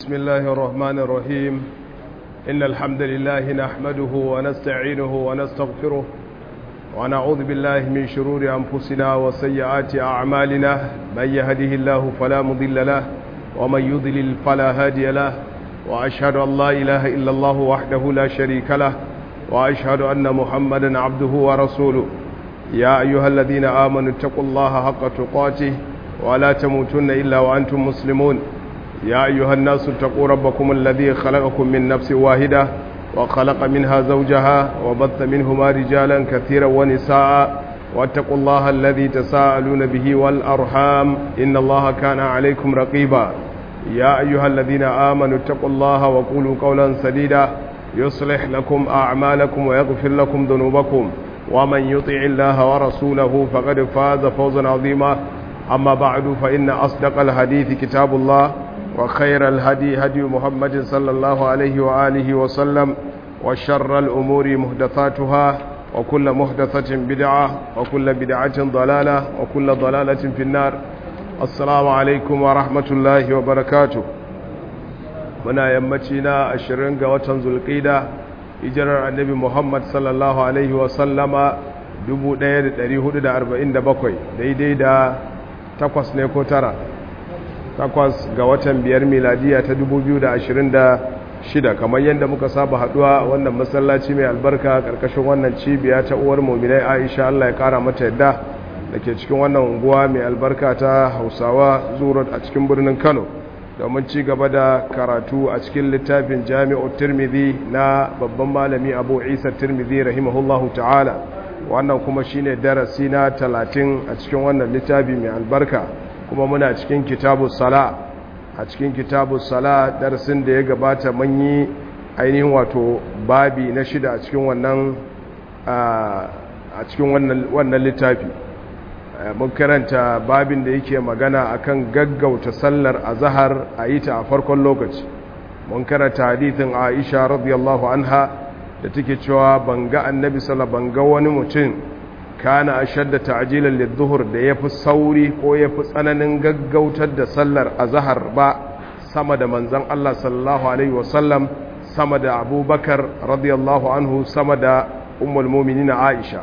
بسم الله الرحمن الرحيم إن الحمد لله نحمده ونستعينه ونستغفره ونعوذ بالله من شرور أنفسنا وسيئات أعمالنا من يهده الله فلا مضل له ومن يضلل فلا هادي له وأشهد أن لا إله إلا الله وحده لا شريك له وأشهد أن محمدا عبده ورسوله يا أيها الذين آمنوا اتقوا الله حق تقاته ولا تموتن إلا وأنتم مسلمون يا أيها الناس اتقوا ربكم الذي خلقكم من نفس واحدة وخلق منها زوجها وبث منهما رجالا كثيرا ونساء واتقوا الله الذي تساءلون به والأرحام إن الله كان عليكم رقيبا يا أيها الذين آمنوا اتقوا الله وقولوا قولا سديدا يصلح لكم أعمالكم ويغفر لكم ذنوبكم ومن يطع الله ورسوله فقد فاز فوزا عظيما أما بعد فإن أصدق الحديث كتاب الله وخير الهدي هدي محمد صلى الله عليه وآله وسلم وشر الأمور محدثاتها وكل محدثة بدعة وكل بدعة ضلالة وكل ضلالة في النار السلام عليكم ورحمة الله وبركاته muna yammaci na ashirin ga watan zulƙida hijirar annabi muhammad sallallahu alaihi wasallama 1447 daidai da takwas ne ko tara takwas ga watan biyar miladiya ta 2026 kamar yadda muka saba haduwa wannan masallaci mai albarka karkashin wannan cibiya ta uwar muminai aisha allah ya kara mata yadda da ke cikin wannan unguwa mai albarka ta hausawa zuwa a cikin birnin kano domin ci gaba da karatu a cikin littafin jami'ar tirmidhi na babban malami abu isa tirmidhi rahimahullahu ta'ala wannan kuma shine darasi na talatin a cikin wannan littafi mai albarka kuma muna cikin kitabu sala a cikin kitabu sala darasin da ya gabata mun yi ainihin wato babi na shida a cikin wannan a cikin wannan littafi mun karanta babin da yake magana akan gaggauta sallar azhar a yi ta a farkon lokaci mun karanta hadithin Aisha radiyallahu anha da take cewa banga annabi sallallahu banga wani mutum kana ashadda ta'jilan lidh-dhuhr da yafi sauri ko yafi tsananin gaggautar da sallar azhar ba sama da manzon Allah sallallahu alaihi wasallam sama da Abubakar radiyallahu anhu sama da ummul mu'minin Aisha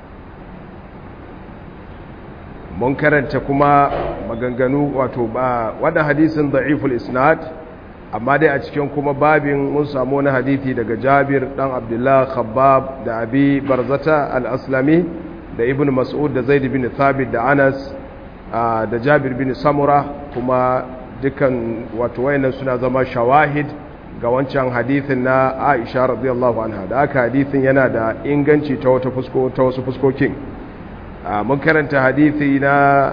mun karanta kuma maganganu wato ba wadda hadisin da'iful isnad amma dai a cikin kuma babin mun samu wani hadithi daga jabir dan abdullah khabbab da abi barzata al-aslami da ibn mas'ud da zaid bin thabit da anas da jabir bin samura kuma dukan wato wayannan suna zama shawahid ga wancan hadithin na aisha radiyallahu anha da aka hadithin yana da inganci ta wata fusko ta wasu fuskokin mun karanta hadithi na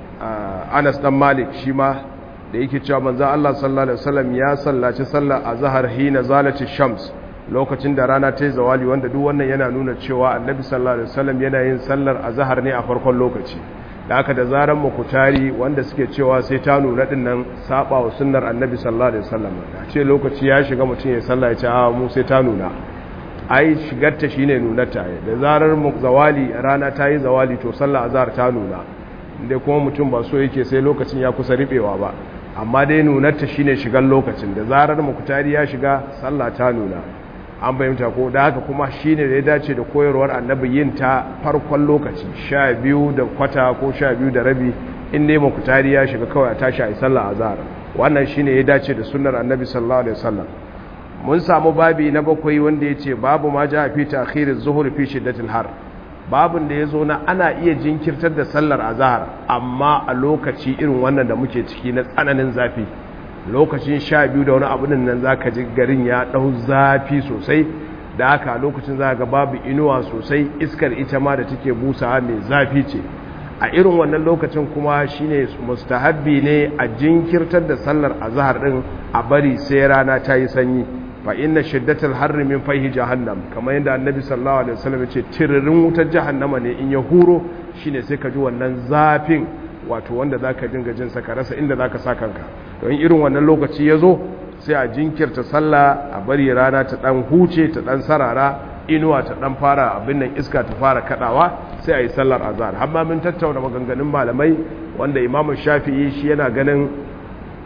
Anas dan Malik shi ma da yake cewa manzo Allah sallallahu alaihi wasallam ya sallaci sallar azhar hina zalati shams lokacin da rana ta yi zawali wanda duk wannan yana nuna cewa Annabi sallallahu alaihi wasallam yana yin sallar azhar ne a farkon lokaci da haka da zaran mukutari wanda suke cewa sai ta nuna din nan saba wa sunnar Annabi sallallahu alaihi wasallam a ce lokaci ya shiga mutum ya sallah ya ce a mu sai ta nuna ai shigarta shine nunarta da zarar zawali rana ta yi zawali to sallah azhar ta nuna inda kuma mutum ba so yake sai lokacin ya kusa ribewa ba amma dai nunarta shine shigar lokacin da zarar mukutari ya shiga sallah ta nuna an bayyanta ko da haka kuma shine da ya dace da koyarwar annabi yin ta farkon lokaci sha biyu da kwata ko sha biyu da rabi in dai mukutari ya shiga kawai a tashi a yi sallah azhar wannan shine ya dace da sunnar annabi sallallahu alaihi wasallam mun samu babi na bakwai wanda ya ce babu ma ja fi takhirin zuhur fi shiddatil har babun da ya zo na ana iya jinkirtar da sallar azhar amma a lokaci irin wannan da muke ciki na tsananin zafi lokacin sha biyu da wani abu nan za ka ji garin ya ɗau zafi sosai da haka lokacin za ga babu inuwa sosai iskar ita ma da take busawa mai zafi ce a irin wannan lokacin kuma shine mustahabbi ne a jinkirtar da sallar azhar din a bari sai rana ta yi sanyi fa inna shiddatal harri min fayhi jahannam kamar yadda annabi sallallahu alaihi wasallam ya ce tiririn wutar jahannama ne in ya huro shine sai ka ji wannan zafin wato wanda zaka dinga jin sa ka rasa inda zaka sa kanka don irin wannan lokaci ya zo sai a jinkirta sallah a bari rana ta dan huce ta dan sarara inuwa ta dan fara abin nan iska ta fara kadawa sai a yi sallar azhar har ma mun tattauna maganganun malamai wanda imamu shafi'i shi yana ganin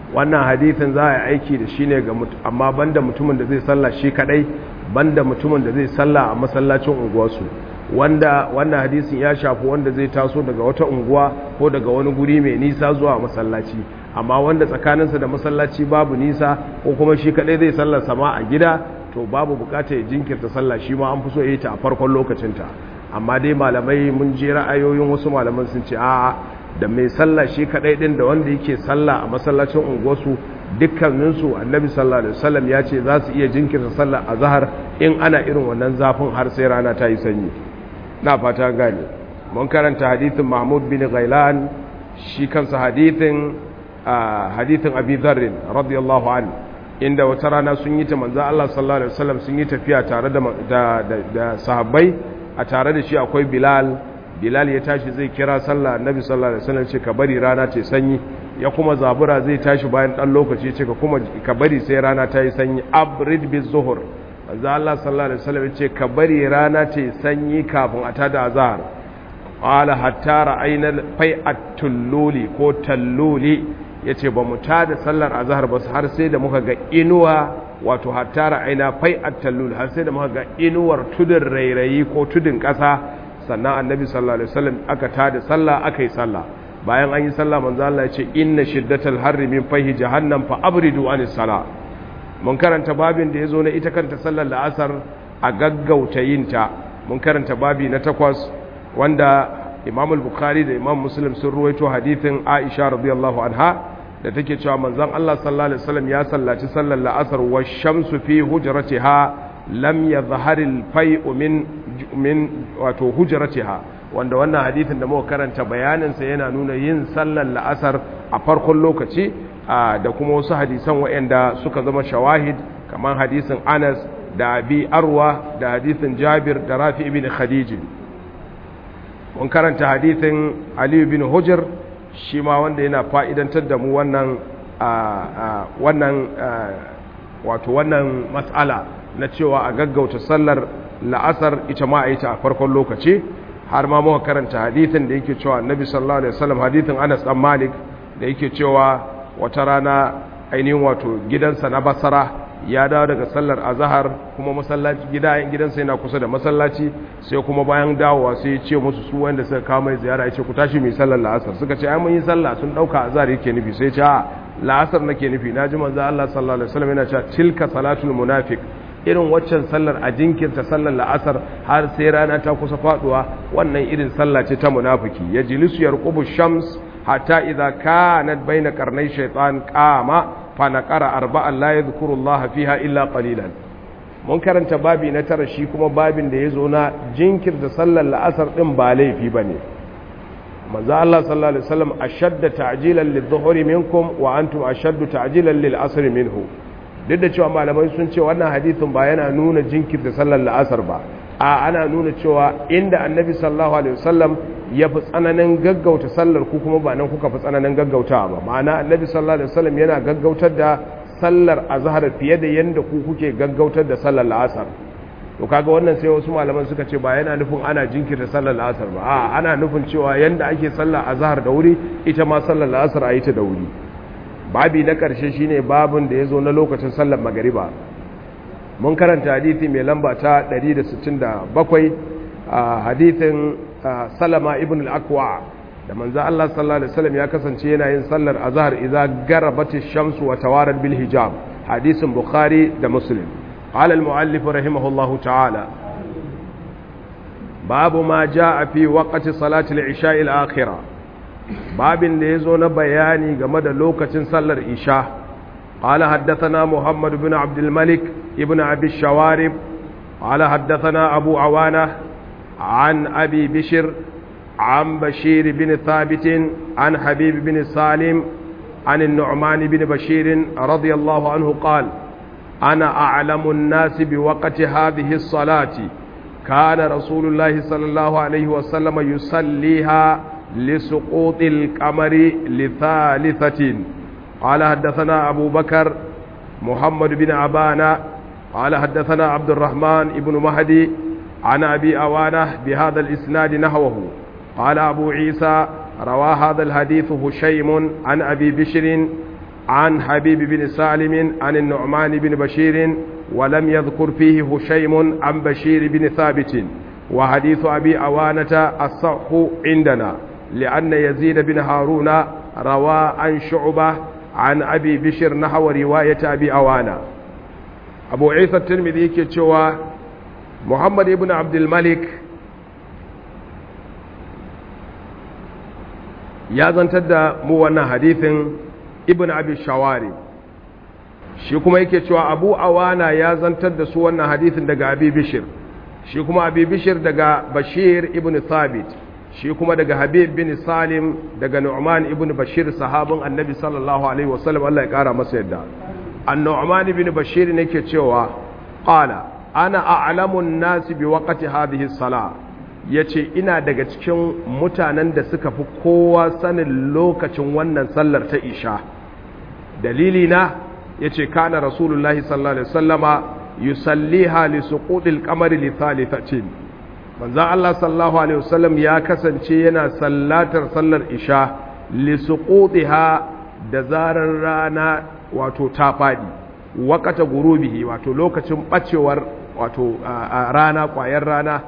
wannan hadithin za a yi aiki da shi ne ga amma banda mutumin da zai sallah shi kadai banda mutumin da zai sallah a masallacin unguwarsu wanda wannan hadisin ya shafi wanda zai taso daga wata unguwa ko daga wani guri mai nisa zuwa masallaci amma wanda tsakaninsa da masallaci babu nisa ko kuma shi kadai zai sallar sama a gida to babu bukata ya jinkirta sallah shi ma an fi so ya yi ta a farkon lokacinta amma dai malamai mun je ra'ayoyin wasu malaman sun ce a'a da mai sallah shi kadai din da wanda yake sallah a masallacin unguwarsu dukkaninsu annabi sallallahu alaihi wasallam ya ce za su iya jinkirta sallah a zahar in ana irin wannan zafin har sai rana ta yi sanyi na fata gane mun karanta hadithin mahmud bin ghailan shi kansa hadithin hadithin abi dharr radiyallahu anhu inda wata rana sun yi ta manzo Allah sallallahu alaihi wasallam sun yi tafiya tare da da sahabbai a tare da shi akwai bilal bilal ya tashi zai kira sallah annabi sallallahu alaihi wasallam ce ka bari rana ta sanyi ya kuma zabura zai tashi bayan dan lokaci ce ka kuma ka bari sai rana ta yi sanyi abrid bi zuhur manzo Allah sallallahu alaihi wasallam ya ce ka bari rana ta yi sanyi kafin a tada azhar qala hatta ra'ayna fai'at tulluli ko talluli yace ba mu tada sallar azhar ba har sai da muka ga inuwa wato hatta ra'ayna fai'at tallul har sai da muka ga inuwar tudun rairayi ko tudun kasa sannan annabi sallallahu alaihi wasallam aka tada sallah aka yi sallah bayan an yi sallah manzo Allah ya ce inna shiddatal harri min fahi jahannam fa abridu anis sala mun karanta babin da yazo na ita kanta sallar la'asar a gaggauta yinta mun karanta babi na takwas wanda Imam al-Bukhari da Imam Muslim sun ruwaito hadithin Aisha radiyallahu anha da take cewa manzon Allah sallallahu alaihi wasallam ya sallaci sallar la'asar wa shamsu fi hujratiha lam yadhhar al-fai'u min min wato hujratiha wanda wannan hadithin da muka karanta bayanin sa yana nuna yin sallar la'asar a farkon lokaci da kuma wasu hadisan waɗanda suka zama shawahid kamar hadisin Anas da Abi Arwa da hadisin Jabir da Rafi ibn Khadij mun karanta hadithin Ali bin Hujr shi ma wanda yana fa'idantar da mu wannan wannan wato wannan matsala na cewa a gaggauta sallar la'asar ita ma a yi ta a farkon lokaci har ma muka karanta hadithin da yake cewa annabi sallallahu alaihi wasallam hadithin Anas dan Malik da yake cewa wata rana ainihin wato gidansa na Basra ya dawo daga sallar azhar kuma masallaci gida gidansa yana kusa da masallaci sai kuma bayan dawowa sai ya ce musu su wanda suka kawo mai ziyara ya ce ku tashi mai sallar la'asar suka ce ai mun yi sallah sun dauka azhar yake nufi sai ya ce a la'asar nake nufi naji manzo Allah sallallahu alaihi wasallam yana cewa tilka salatul munafiq irin waccan sallar a jinkirta sallar la'asar har sai rana ta kusa faduwa wannan irin sallah ce ta munafiki ya jilisu yarqubu shams hatta idza kanat baina qarnay shaytan qama fa naqara arba'an la yadhkuru Allah fiha illa qalilan mun karanta babi na tara shi kuma babin da yazo na jinkirta sallar la'asar din ba laifi bane manzo Allah sallallahu alaihi wasallam ashadda ta'jilan lidh-dhuhri minkum wa antum ashaddu ta'jilan lil-'asri minhu duk da cewa malamai sun ce wannan hadithin ba yana nuna jinkirta sallar la'asar ba a ana nuna cewa inda annabi sallallahu alaihi wasallam ya fi tsananin gaggauta sallar ku kuma ba nan kuka fi tsananin gaggautawa ba ma'ana annabi sallallahu alaihi wasallam yana gaggautar da sallar azhar fiye da yanda ku kuke gaggautar da sallar la'asar to kaga wannan sai wasu malaman suka ce ba yana nufin ana jinkirta sallar la'asar ba a ana nufin cewa yanda ake sallar azhar da wuri ita ma sallar la'asar a yi ta da wuri babi na ƙarshe shine babin da ya zo na lokacin sallar magariba mun karanta hadithi mai lamba ta 167 a hadithin salama ibn al-akwa da manzo Allah sallallahu alaihi wasallam ya kasance yana yin sallar azhar idza garabati shamsu wa tawarat bil hijab hadisin bukhari da muslim qala al-muallif rahimahullahu ta'ala babu ma jaa fi waqti salati al-isha al-akhirah babin da ya zo na bayani game da lokacin sallar isha قال حدثنا محمد بن عبد الملك ابن أبي الشوارب قال حدثنا أبو عوانة عن أبي بشر عن بشير بن ثابت عن حبيب بن سالم عن النعمان بن بشير رضي الله عنه قال أنا أعلم الناس بوقت هذه الصلاة كان رسول الله صلى الله عليه وسلم يصليها لسقوط القمر لثالثة قال حدثنا أبو بكر محمد بن عبانة قال حدثنا عبد الرحمن بن مهدي عن أبي أوانة بهذا الإسناد نحوه قال أبو عيسى روى هذا الحديث هشيم عن أبي بشر عن حبيب بن سالم عن النعمان بن بشير ولم يذكر فيه هشيم عن بشير بن ثابت وحديث أبي أوانة الصح عندنا لأن يزيد بن هارون روى عن شعبة عن أبي بشر نحو رواية أبي أوانة أبو عيسى الترمذي كتشوى محمد بن عبد الملك ya zantar da mu wannan hadithin ibn abi shawari shi kuma yake cewa abu awana ya zantar da su wannan hadithin daga abi bishir shi kuma abi bishir daga bashir ibn thabit shi kuma daga habib bin salim daga nu'man ibn bashir sahabin annabi sallallahu alaihi wasallam Allah ya kara masa yadda an nu'man ibn bashir ne ke cewa qala ana a'lamu an-nasi bi waqti hadhihi as-salah ya ce ina daga cikin mutanen da suka fi kowa sanin lokacin wannan sallar ta isha dalili na ya ce kana rasulullahi sallallahu alaihi wasallama yusalliha li suqudil qamari li thalithatin manzon Allah sallallahu alaihi wasallam ya kasance yana sallatar sallar isha li suqudiha da zarar rana wato ta fadi waqata gurubihi wato lokacin bacewar wato rana kwayar rana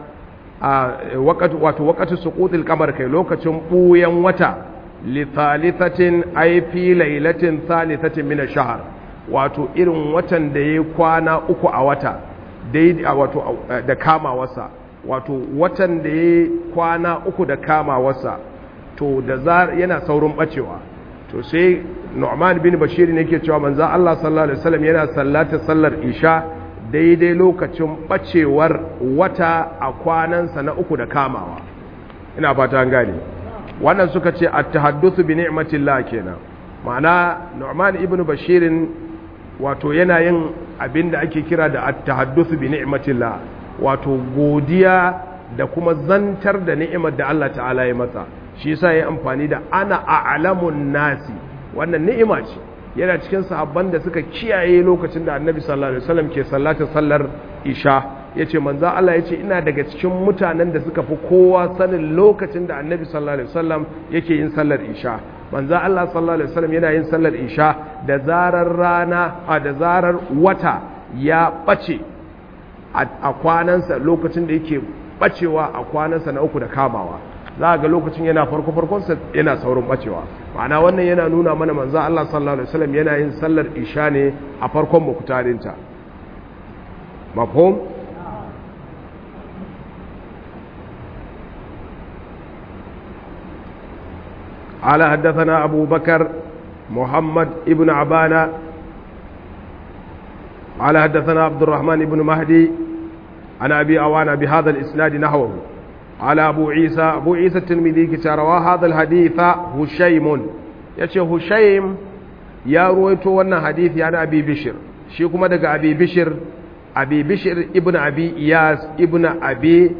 wato wakatu suqutil qamar kai lokacin buyan wata li thalithatin ay fi lailatin thalithatin min ash-shahr wato irin watan da yayi kwana uku a wata dai wato da kama wasa wato watan da yayi kwana uku da kama wasa to da zar yana saurin bacewa to sai Nu'man bin Bashir ne yake cewa manzo Allah sallallahu alaihi wasallam yana sallata sallar isha daidai lokacin bacewar wata a kwanansa na uku da kamawa ina fata an gane wannan suka ce at-tahaddathu bi ni'matillah kenan ma'ana Nu'man ibn Bashirin wato yana yin abinda ake kira da at-tahaddathu bi ni'matillah wato godiya da kuma zantar da ni'imar da Allah ta'ala ya masa shi yasa yayin amfani da ana a'lamun nasi wannan ni'ima ce yana cikin sahabban da suka kiyaye lokacin da annabi sallallahu alaihi wasallam ke sallatar sallar isha yace manzo Allah yace ina daga cikin mutanen da suka fi kowa sanin lokacin da annabi sallallahu alaihi wasallam yake yin sallar isha manzo Allah sallallahu alaihi wasallam yana yin sallar isha da zarar rana a da zarar wata ya bace a kwanansa lokacin da yake bacewa a kwanansa na uku da kamawa za ga lokacin yana farko farkonsa yana saurin bacewa ma'ana wannan yana nuna mana manzo Allah sallallahu alaihi wasallam yana yin sallar isha ne a farkon mukutarinta mafhum قال حدثنا أبو بكر محمد ابن عبانة قال حدثنا عبد الرحمن بن مهدي عن أبي أوانا بهذا الإسناد نحوه على أبو عيسى أبو عيسى الترمذي كتروى هذا الحديث هشيم يشي هشيم يا رويتو وانا حديث يعني أبي بشر شيكما دقى أبي بشر أبي بشر ابن أبي إياس ابن أبي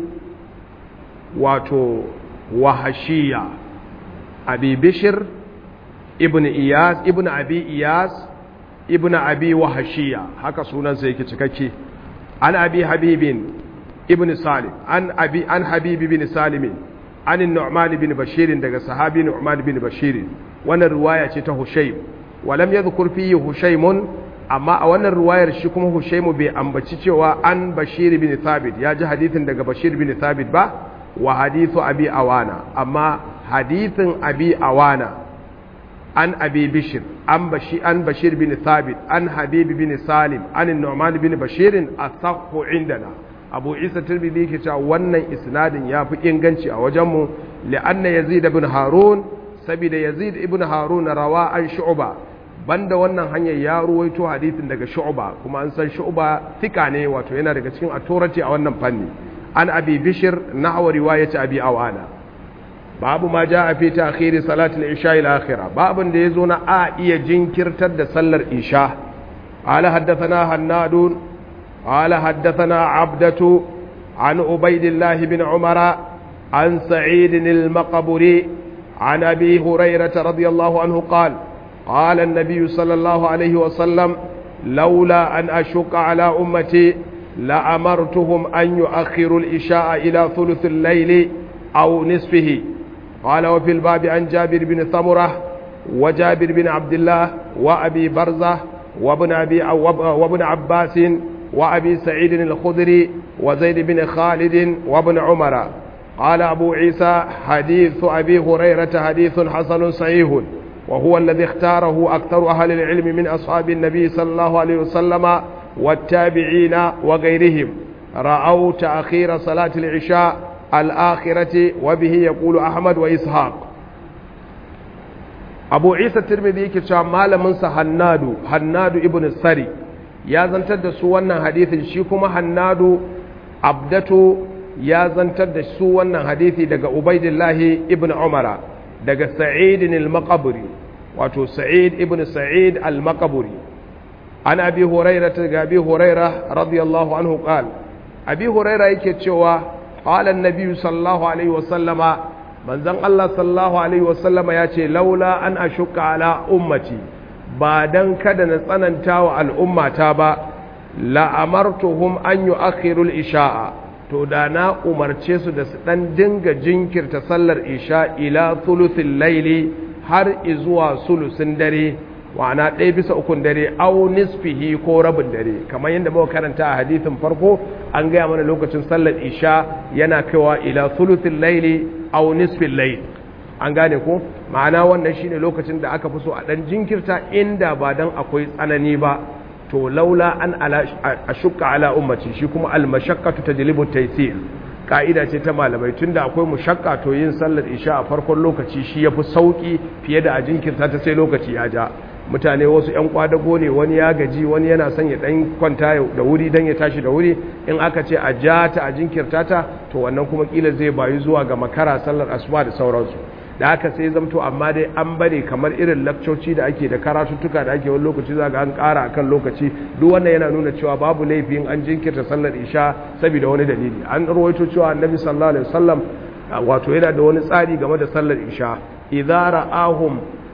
واتو وحشية أبي بشر ابن إياس ابن أبي إياس ابن أبي وحشية هكا سونا زيكي تككي عن أبي حبيب ابن سالم عن أبي عن حبيب بن سالم عن النعمان بن بشير دغ صحابي نعمان بن بشير وانا رواية ta Hushaym ولم يذكر فيه هشيم amma a wannan ruwayar shi kuma Hushaimu bai ambaci cewa an Bashir bin Thabit ya ji hadithin daga Bashir bin Thabit ba wa hadithu Abi Awana amma hadithin Abi Awana an Abi Bishir an Bashir an Bashir bin Thabit an Habib bin Salim an Nu'man bin Bashir asahhu indana Abu Isa Tirmidhi yake cewa wannan isnadin yafi inganci a wajenmu li'anna Yazid ibn Harun saboda Yazid ibn Harun rawa an Shu'ba banda wannan hanyar ya ruwaito hadisin daga shu'ba kuma an san shu'ba thika ne wato yana daga cikin authority a wannan fanni an abi bishir nahwa riwayati abi awana babu ma jaa fi ta'khir salati al-isha ila akhirah babun da yazo na a iya jinkirtar da sallar isha ala haddathana hannadun ala haddathana abdatu an ubaidillah bin umara an sa'id al-maqburi عن أبي هريرة رضي الله عنه قال قال النبي صلى الله عليه وسلم لولا أن أشق على أمتي لأمرتهم أن يؤخروا الإشاء إلى ثلث الليل أو نصفه قال وفي الباب عن جابر بن ثمرة وجابر بن عبد الله وأبي برزة وابن, أبي وابن عباس وأبي سعيد الخدري وزيد بن خالد وابن عمر قال أبو عيسى حديث أبي هريرة حديث حسن صحيح وهو الذي اختاره أكثر أهل العلم من أصحاب النبي صلى الله عليه وسلم والتابعين وغيرهم رأوا تأخير صلاة العشاء الآخرة وبه يقول أحمد وإسحاق أبو عيسى الترمذي كتاب مال منسى هنادو هنادو ابن السري يا زنتد سوانا حديث شيكما هنادو عبدته ya zantar da su wannan hadithi daga Ubaidillahi ibn Umara daga Sa'id al-Maqburi wato Sa'id ibn Sa'id al-Maqburi an Abi Hurairah daga Abi Hurairah radiyallahu anhu qal Abi Hurairah yake cewa qala an-nabi sallallahu alaihi wasallama manzon Allah sallallahu alaihi wasallama yace laula an ashukka ala ummati ba dan kada na tsananta wa al'ummata ba la amartuhum an yu'akhiru al-isha'a to da na umarce su da su ɗan dinga jinkirta sallar isha ila sulusin laili har izuwa sulusin dare wana ɗaya bisa ukun dare au nisfihi ko rabin dare kamar yadda muka karanta a hadithin farko an gaya mana lokacin sallar isha yana kaiwa ila sulusin laili au nisfin laili an gane ko ma'ana wannan shine lokacin da aka fi so a ɗan jinkirta inda ba dan akwai tsanani ba to laula an ashukka ala ummati shi kuma almashaqqatu tajlibu taysir ka'ida ce ta malamai tunda akwai mushakka to yin sallar isha a farkon lokaci shi yafi sauki fiye da a jinkirta ta sai lokaci ya ja mutane wasu yan kwadago ne wani ya gaji wani yana son ya dan kwanta da wuri dan ya tashi da wuri in aka ce a ja ta a jinkirta ta to wannan kuma kila zai bayu zuwa ga makara sallar asuba da sauransu da haka sai zamto amma dai an bari kamar irin lakcoci da ake da karatuttuka da ake wani lokaci za ga an ƙara akan lokaci duk wannan yana nuna cewa babu laifin an jinkirta sallar isha saboda wani dalili an rawaito cewa annabi sallallahu alaihi wasallam wato yana da wani tsari game da sallar isha idza ra'ahum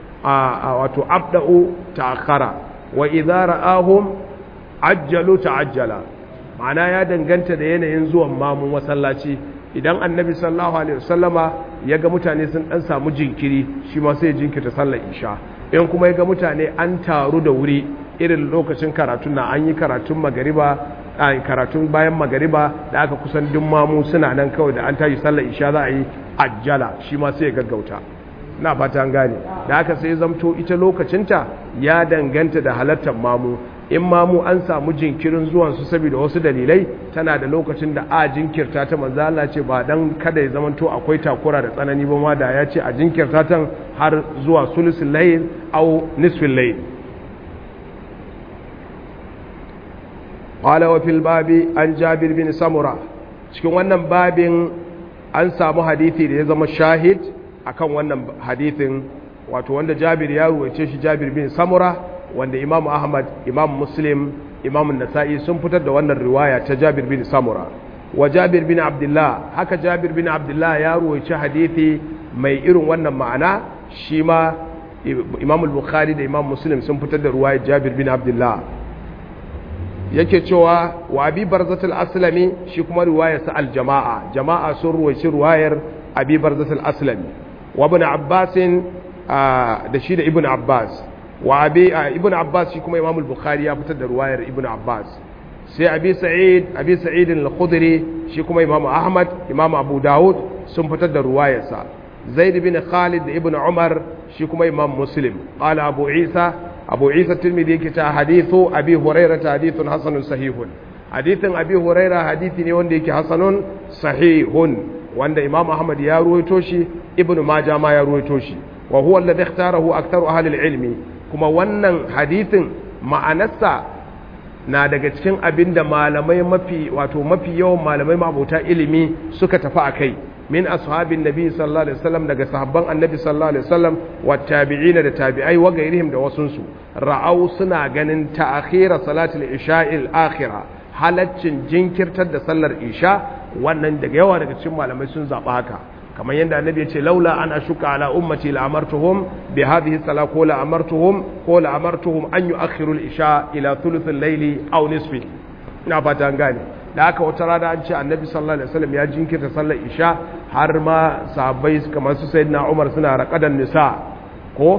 wato abda'u ta'akhara wa idza ra'ahum ajjalu ta'ajjala ma'ana ya danganta da yanayin zuwan mamun masallaci idan annabi sallallahu alaihi wasallama ya ga mutane sun dan samu jinkiri shi ma sai jinkirta sallar isha in kuma ya ga mutane an taru da wuri irin lokacin karatun na an yi karatun magariba a karatun bayan magariba da aka kusan duk mamu suna nan kawai da an tashi sallar isha za a yi ajjala shi ma sai ya gaggauta na fata an gane da aka sai zamto ita lokacinta ya danganta da halartar mamu in mamu an samu jinkirin zuwansu saboda wasu dalilai tana da lokacin da a jinkirta ta manzo Allah ce ba dan kada ya zamanto akwai takura da tsanani ba ma da ya ce a jinkirta ta har zuwa sulusul layl au nisfil layl qala wa fil babi an jabir bin samura cikin wannan babin an samu hadisi da ya zama shahid akan wannan hadithin wato wanda jabir ya ruwace shi jabir bin samura wanda imam ahmad imam muslim imam nasa'i sun fitar da wannan riwaya ta jabir bin samura wa jabir bin abdullah haka jabir bin abdullah ya ruwace hadithi mai irin wannan ma'ana shi ma imam al-bukhari da imam muslim sun fitar da riwayar jabir bin abdullah yake cewa wa abi barzatul aslami shi kuma riwayar sa al-jama'a jama'a sun ruwaci riwayar abi barzatul aslami wa ibn abbas da shi da ibn abbas wa abi ibn abbas shi kuma imam al-bukhari ya fitar da ruwayar ibn abbas sai abi sa'id abi sa'id al-khudri shi kuma imam ahmad imam abu daud sun fitar da ruwayarsa zaid bin khalid da ibn umar shi kuma imam muslim qala abu isa abu isa tirmidhi yake ta hadithu abi hurairah hadithun hasanun sahihun hadithin abi hurairah hadithi ne wanda yake hasanun sahihun wanda imam ahmad ya ruwaito shi ibn majah ma ya ruwaito shi wa huwa alladhi ikhtarahu aktharu ahli al-ilmi kuma wannan hadithin ma'anarsa na daga cikin abin da malamai mafi wato mafi yawan malamai mabuta ilimi suka tafi a kai min ashabin nabi sallallahu alaihi wasallam daga sahabban annabi sallallahu alaihi wasallam wa tabi'ina da tabi'ai wa gairihim da wasunsu ra'au suna ganin ta'khira salatul isha'il akhira halaccin jinkirtar da sallar isha wannan daga yawa daga cikin malamai sun zaba haka kamar yadda annabi ya ce laula an ashuka ala ummati la amartuhum bi hadhihi salat ko la amartuhum ko la amartuhum an yu'akhiru al-isha ila thuluth al-layli aw nisfi ina fata an gane da haka wata rana an ce annabi sallallahu alaihi wasallam ya jinkirta sallar isha har ma sahabbai kamar su sayyidina Umar suna raqadan nisa ko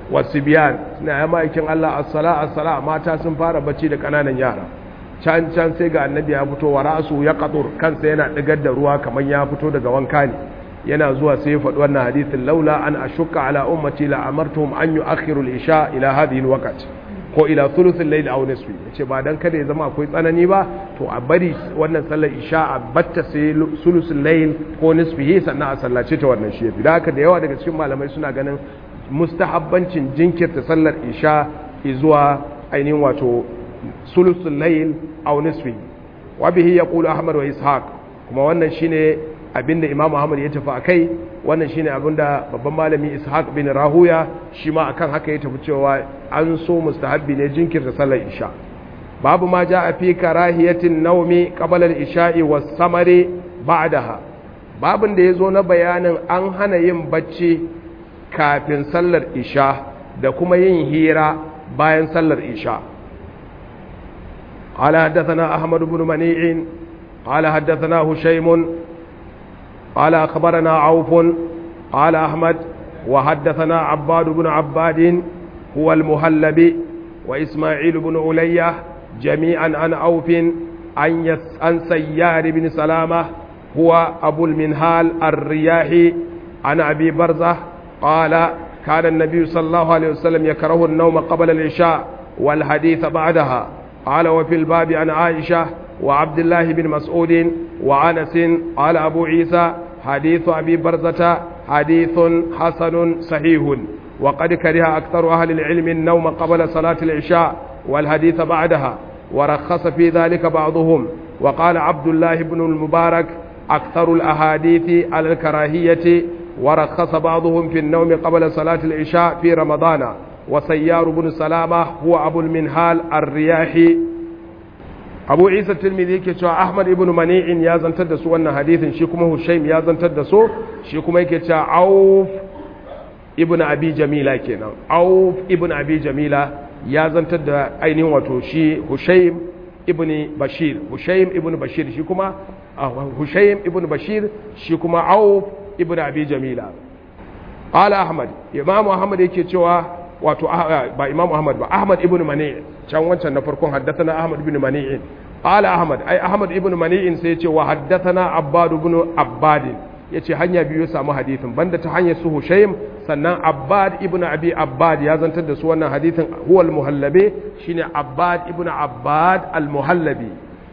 wasu biyan suna ya ma'aikin Allah assala assala mata sun fara bacci da ƙananan yara can can sai ga annabi ya fito wa ra'su ya qatur kansa yana digar da ruwa kamar ya fito daga wanka ne yana zuwa sai ya faɗi wannan hadithin laula an ashukka ala ummati la amartuhum an yu'akhiru al-isha ila hadhihi al-waqt ko ila thuluth al-layl aw nisfi yace ba dan kada ya zama akwai tsanani ba to a bari wannan sallar isha a batta sai thuluth al-layl ko nisfihi sannan a sallace ta wannan shi yafi da haka da yawa daga cikin malamai suna ganin mustahabbancin jinkirta sallar isha zuwa ainihin wato thuluth al-layl aw nisfi wa bihi yaqulu ahmad wa ishaq kuma wannan shine abinda Imam Muhammad ya tafi akai wannan shine abinda babban malami Ishaq bin Rahuya shi ma akan haka ya tafi cewa an so mustahabbi ne jinkirta sallar isha babu ma jaa fi karahiyatin nawmi qabla al-isha'i was-samari ba'daha babin da yazo na bayanin an hana yin bacci kafin sallar isha da kuma yin hira bayan sallar isha قال حدثنا أحمد بن منيع قال حدثنا هشيم قال أخبرنا عوف قال أحمد وحدثنا عباد بن عباد هو المهلب وإسماعيل بن علية جميعا عن عوف عن, يس عن سيار بن سلامة هو أبو المنهال الرياحي عن أبي برزة قال كان النبي صلى الله عليه وسلم يكره النوم قبل العشاء والحديث بعدها قال وفي الباب عن عائشة وعبد الله بن مسعود وعنس قال أبو عيسى حديث أبي برزة حديث حسن صحيح وقد كره أكثر أهل العلم النوم قبل صلاة العشاء والحديث بعدها ورخص في ذلك بعضهم وقال عبد الله بن المبارك أكثر الأحاديث على الكراهية ورخص بعضهم في النوم قبل صلاة العشاء في رمضان وسيار بن سلامة هو أبو المنهال الرياحي abu isa tilmidi yake cewa ahmad ibn mani'in ya zantar da su wannan hadithin shi kuma hushaim ya zantar da su shi kuma yake cewa auf ibn abi jamila kenan auf ibn abi jamila ya zantar da ainihin wato shi hushaim ibn bashir hushaim ibn bashir shi kuma hushaim ibn bashir shi kuma auf ibn abi jamila qala ahmad imam ahmad yake cewa wato ba imam ahmad ba ahmad ibn mani' can wancan na farkon haddathana ahmad ibn mani'in qala ahmad ai ahmad ibn mani'in sai yace wa haddathana abbad ibn abbad yace hanya biyu samu hadithin banda ta hanyar su hushaym sannan abbad ibn abi abbad ya zantar da su wannan hadithin huwa al-muhallabi shine abbad ibn abbad al-muhallabi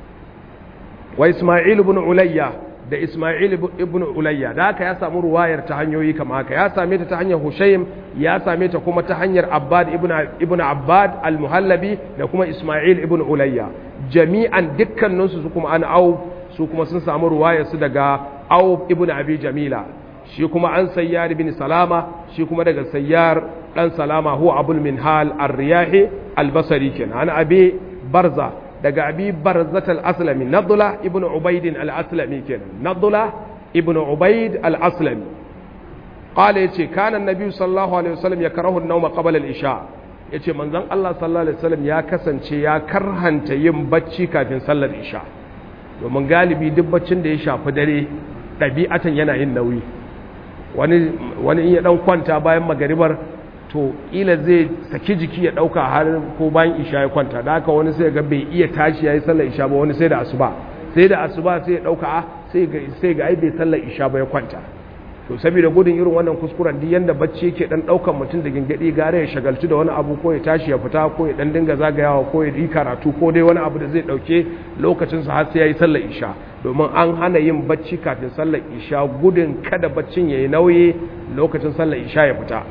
wa isma'il ibn ulayya da Ismail ibn Ulayya da haka ya samu ruwayar ta hanyoyi kama haka ya same ta ta hanyar Hushaym ya same ta kuma ta hanyar Abbad ibn ibn Abbad al-Muhallabi da kuma Ismail ibn Ulayya jami'an dukkanin su kuma an au su kuma sun samu ruwayar su daga Auf ibn Abi Jamila shi kuma an Sayyar ibn Salama shi kuma daga Sayyar dan Salama huwa Abul Minhal ar-Riyahi al-Basri kenan an Abi Barza daga abi barzat al-aslami nadula ibn ubaid al-aslami kenan nadula ibn ubaid al-aslami qala yace kana annabi sallallahu alaihi wasallam yakrahu an-nawma qabla al-isha yace manzon Allah sallallahu alaihi wasallam ya kasance ya karhanta yin bacci kafin sallar isha domin galibi duk baccin da ya shafi dare ɗabi'atan yana yin nauyi wani wani in ya dan kwanta bayan magaribar to ila zai saki jiki ya dauka har ko bayan isha ya kwanta da haka wani sai ga bai iya tashi yayi sallar isha ba wani sai da asuba sai da asuba sai ya dauka a sai ga sai ga ai bai sallar isha ba ya kwanta to saboda gudun irin wannan kuskuren duk yanda bacci yake dan daukan mutum da gingadi gare ya shagaltu da wani abu ko ya tashi ya fita ko ya dan dinga zagayawa ko ya yi karatu ko dai wani abu da zai dauke lokacin sa har sai yayi sallar isha domin an hana yin bacci kafin sallar isha gudun kada baccin yayi nauyi lokacin sallar isha ya fita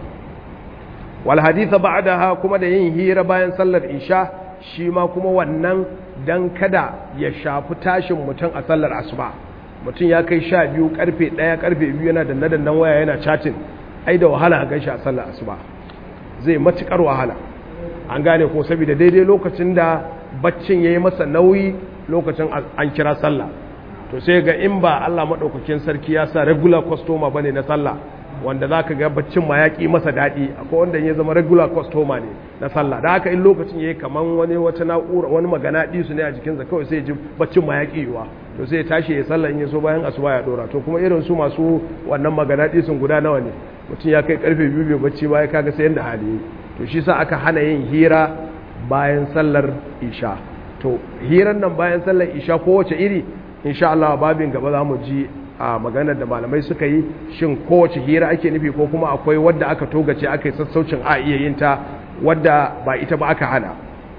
wal haditha ba'daha kuma da yin hira bayan sallar isha shi ma kuma wannan dan kada ya shafi tashin mutum a sallar asuba mutum ya kai sha biyu karfe ɗaya karfe biyu yana danna dannan waya yana chatting ai da wahala a gaishe a sallar asuba zai matukar wahala an gane ko saboda daidai lokacin da baccin yayi masa nauyi lokacin an kira sallah to sai ga in ba Allah madaukakin sarki ya sa regular customer bane na sallah wanda za ka ga baccin ma ya ƙi masa daɗi akwai wanda ya zama regular customer ne na sallah da haka in lokacin ya yi kaman wani wata na'ura wani magana ɗisu ne a jikinsa kawai sai ji baccin ma ya ƙi yiwa to sai ya tashi ya sallah in ya so bayan asuba ya ɗora to kuma irin su masu wannan magana ɗisun guda nawa ne mutum ya kai karfe biyu bai bacci ba ya kaga sai yadda hali to shi sa aka hana yin hira bayan sallar isha to hirar nan bayan sallar isha kowace iri insha Allah babin gaba za mu ji a maganar da malamai suka yi shin kowace hira ake nufi ko kuma akwai wadda aka togace aka yi sassaucin a iya yin ta wadda ba ita ba aka hana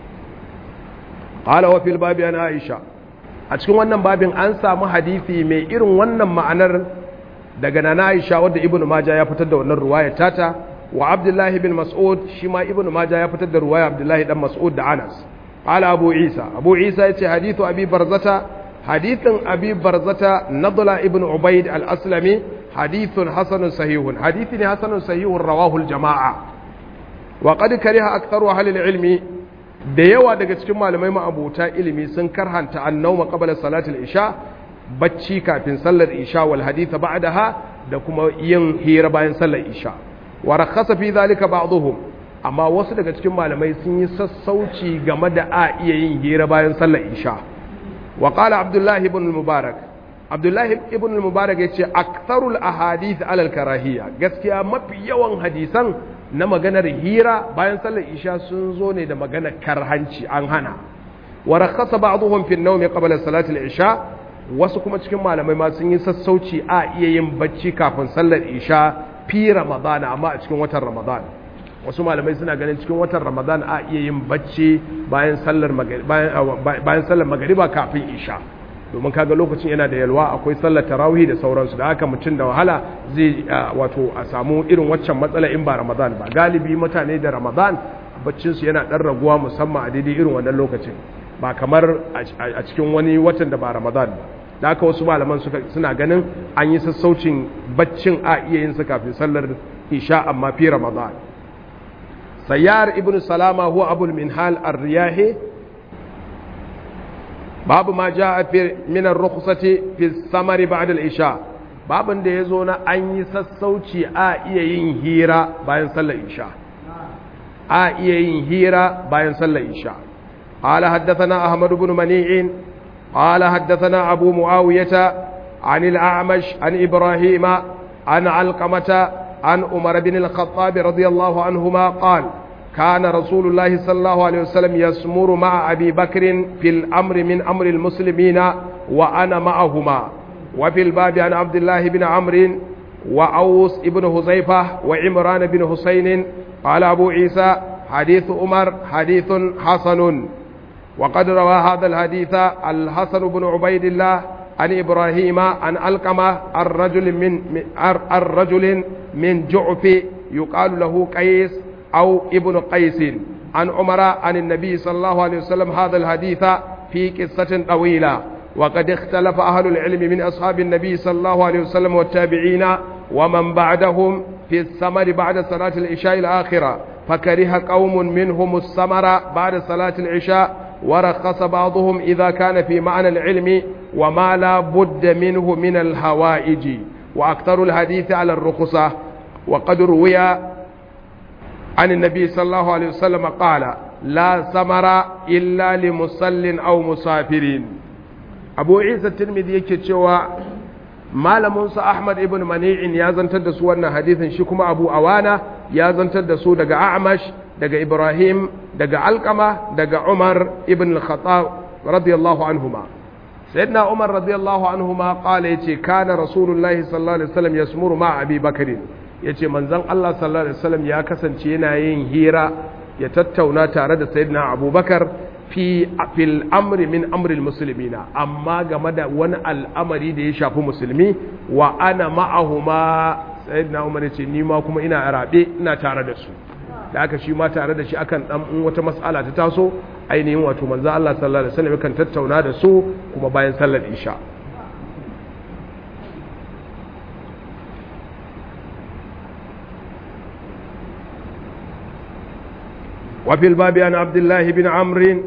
qala wa fil babi an aisha a cikin wannan babin an samu hadisi mai irin wannan ma'anar daga nana aisha wadda ibnu majah ya fitar da wannan ruwaya tata wa abdullahi bin mas'ud shi ma ibnu majah ya fitar da ruwaya abdullahi dan mas'ud da anas qala abu isa abu isa yace hadithu abi barzata hadithin abi barzata nadla ibn ubayd al-aslami hadithun hasanun sahihun hadithi ne hasanun sahihun rawahu al-jama'a wa qad kariha aktharu ahli al-ilmi da yawa daga cikin malamai ma'abuta ilimi sun karhanta annawma qabla salati al-isha bacci kafin sallar isha wal haditha ba'daha da kuma yin hira bayan sallar isha wa rakhasa fi dhalika ba'dhum amma wasu daga cikin malamai sun yi sassauci game da a iya yin hira bayan sallar isha wa qala abdullah ibn al-mubarak abdullah ibn al-mubarak yace aktharul ahadith ala al-karahiyya gaskiya mafi yawan hadisan na maganar hira bayan sallar isha sun zo ne da maganar karhanci an hana wa rakhasa ba'dhum fi an-nawm qabla salati al-isha wasu kuma cikin malamai ma sun yi sassauci a iya yin bacci kafin sallar isha fi ramadana amma a cikin watan ramadan wasu malamai suna ganin cikin watan ramadan a iya yin bacci bayan sallar bayan sallar magariba kafin isha domin kaga lokacin yana da yalwa akwai sallar tarawih da sauransu da haka mutum da wahala zai wato a samu irin waccan matsala in ba ramadan ba galibi mutane da ramadan baccinsu yana dan raguwa musamman a daidai irin wannan lokacin ba kamar a cikin wani watan da ba ramadan ba da haka wasu malaman suna ganin an yi sassaucin baccin a iya yin sa kafin sallar isha amma fi ramadan sayyar ibn salama huwa abul minhal ar-riyahi babu ma jaa fi min ar-rukhsati fi samari ba'da al-isha babin da yazo na an yi sassauci a iya yin hira bayan sallar isha a iya yin hira bayan sallar isha قال حدثنا أحمد بن منيع قال حدثنا أبو معاوية عن الأعمش عن إبراهيم عن علقمة عن عمر بن الخطاب رضي الله عنهما قال كان رسول الله صلى الله عليه وسلم يسمر مع أبي بكر في الأمر من أمر المسلمين وأنا معهما وفي الباب عن عبد الله بن عمرو وأوس بن هزيفة وعمران بن حسين قال أبو عيسى حديث عمر حديث حسن وقد روى هذا الحديث الحسن بن عبيد الله عن إبراهيم عن ألقمة الرجل من الرجل من جعف يقال له قيس أو ابن قيس عن عمر عن النبي صلى الله عليه وسلم هذا الحديث في قصة طويلة وقد اختلف أهل العلم من أصحاب النبي صلى الله عليه وسلم والتابعين ومن بعدهم في الثمر بعد صلاة العشاء الآخرة فكره قوم منهم الثمر بعد صلاة العشاء ورخص بعضهم إذا كان في معنى العلم وما لا بد منه من الهوائج وأكثر الحديث على الرخصة وقد روي عن النبي صلى الله عليه وسلم قال لا ثمر إلا لمصل أو مسافرين أبو عيسى الترمذي يكتشوى malaminsa Ahmad ibn Mani'in ya zantar da su wannan hadithin shi kuma Abu Awana ya zantar da su daga A'mash daga Ibrahim daga Alqama daga Umar ibn al-Khattab radiyallahu anhuma sayyidina Umar radiyallahu anhuma qala yace kana rasulullahi sallallahu alaihi wasallam yasmuru ma Abi Bakr yace manzon Allah sallallahu alaihi wasallam ya kasance yana yin hira ya tattauna tare da sayyidina Abubakar fi fil amri min amril muslimina amma game da wani al'amari da ya shafi musulmi wa ana ma'ahuma sayyidina umar yace ni ma kuma ina rabe ina tare da su da aka shi ma tare da shi akan dan in wata mas'ala ta taso ainihin wato manzo Allah sallallahu alaihi wasallam kan tattauna da su kuma bayan sallar isha وفي الباب عن عبد الله بن عمرو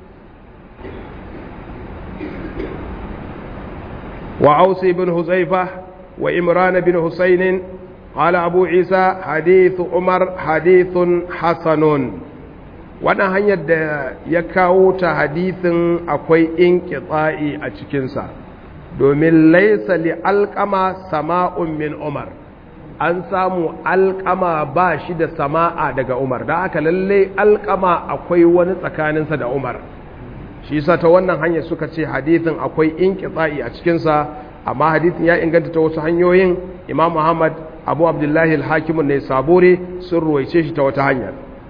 وعوس بن هزيفة وإمران بن حسين قال أبو عيسى حديث عمر حديث حسن wannan hanyar da ya kawo ta hadithin akwai inqita'i a cikinsa domin laisa li alqama sama'un min umar an samu alƙama ba shi da sama'a daga umar da haka lalle alƙama akwai wani tsakaninsa da umar shi sa ta wannan hanyar suka ce hadithin akwai inqita'i a cikinsa amma hadithin ya inganta ta wasu hanyoyin imam muhammad abu abdullahi al-hakim ne sabore sun ruwaice shi ta wata hanyar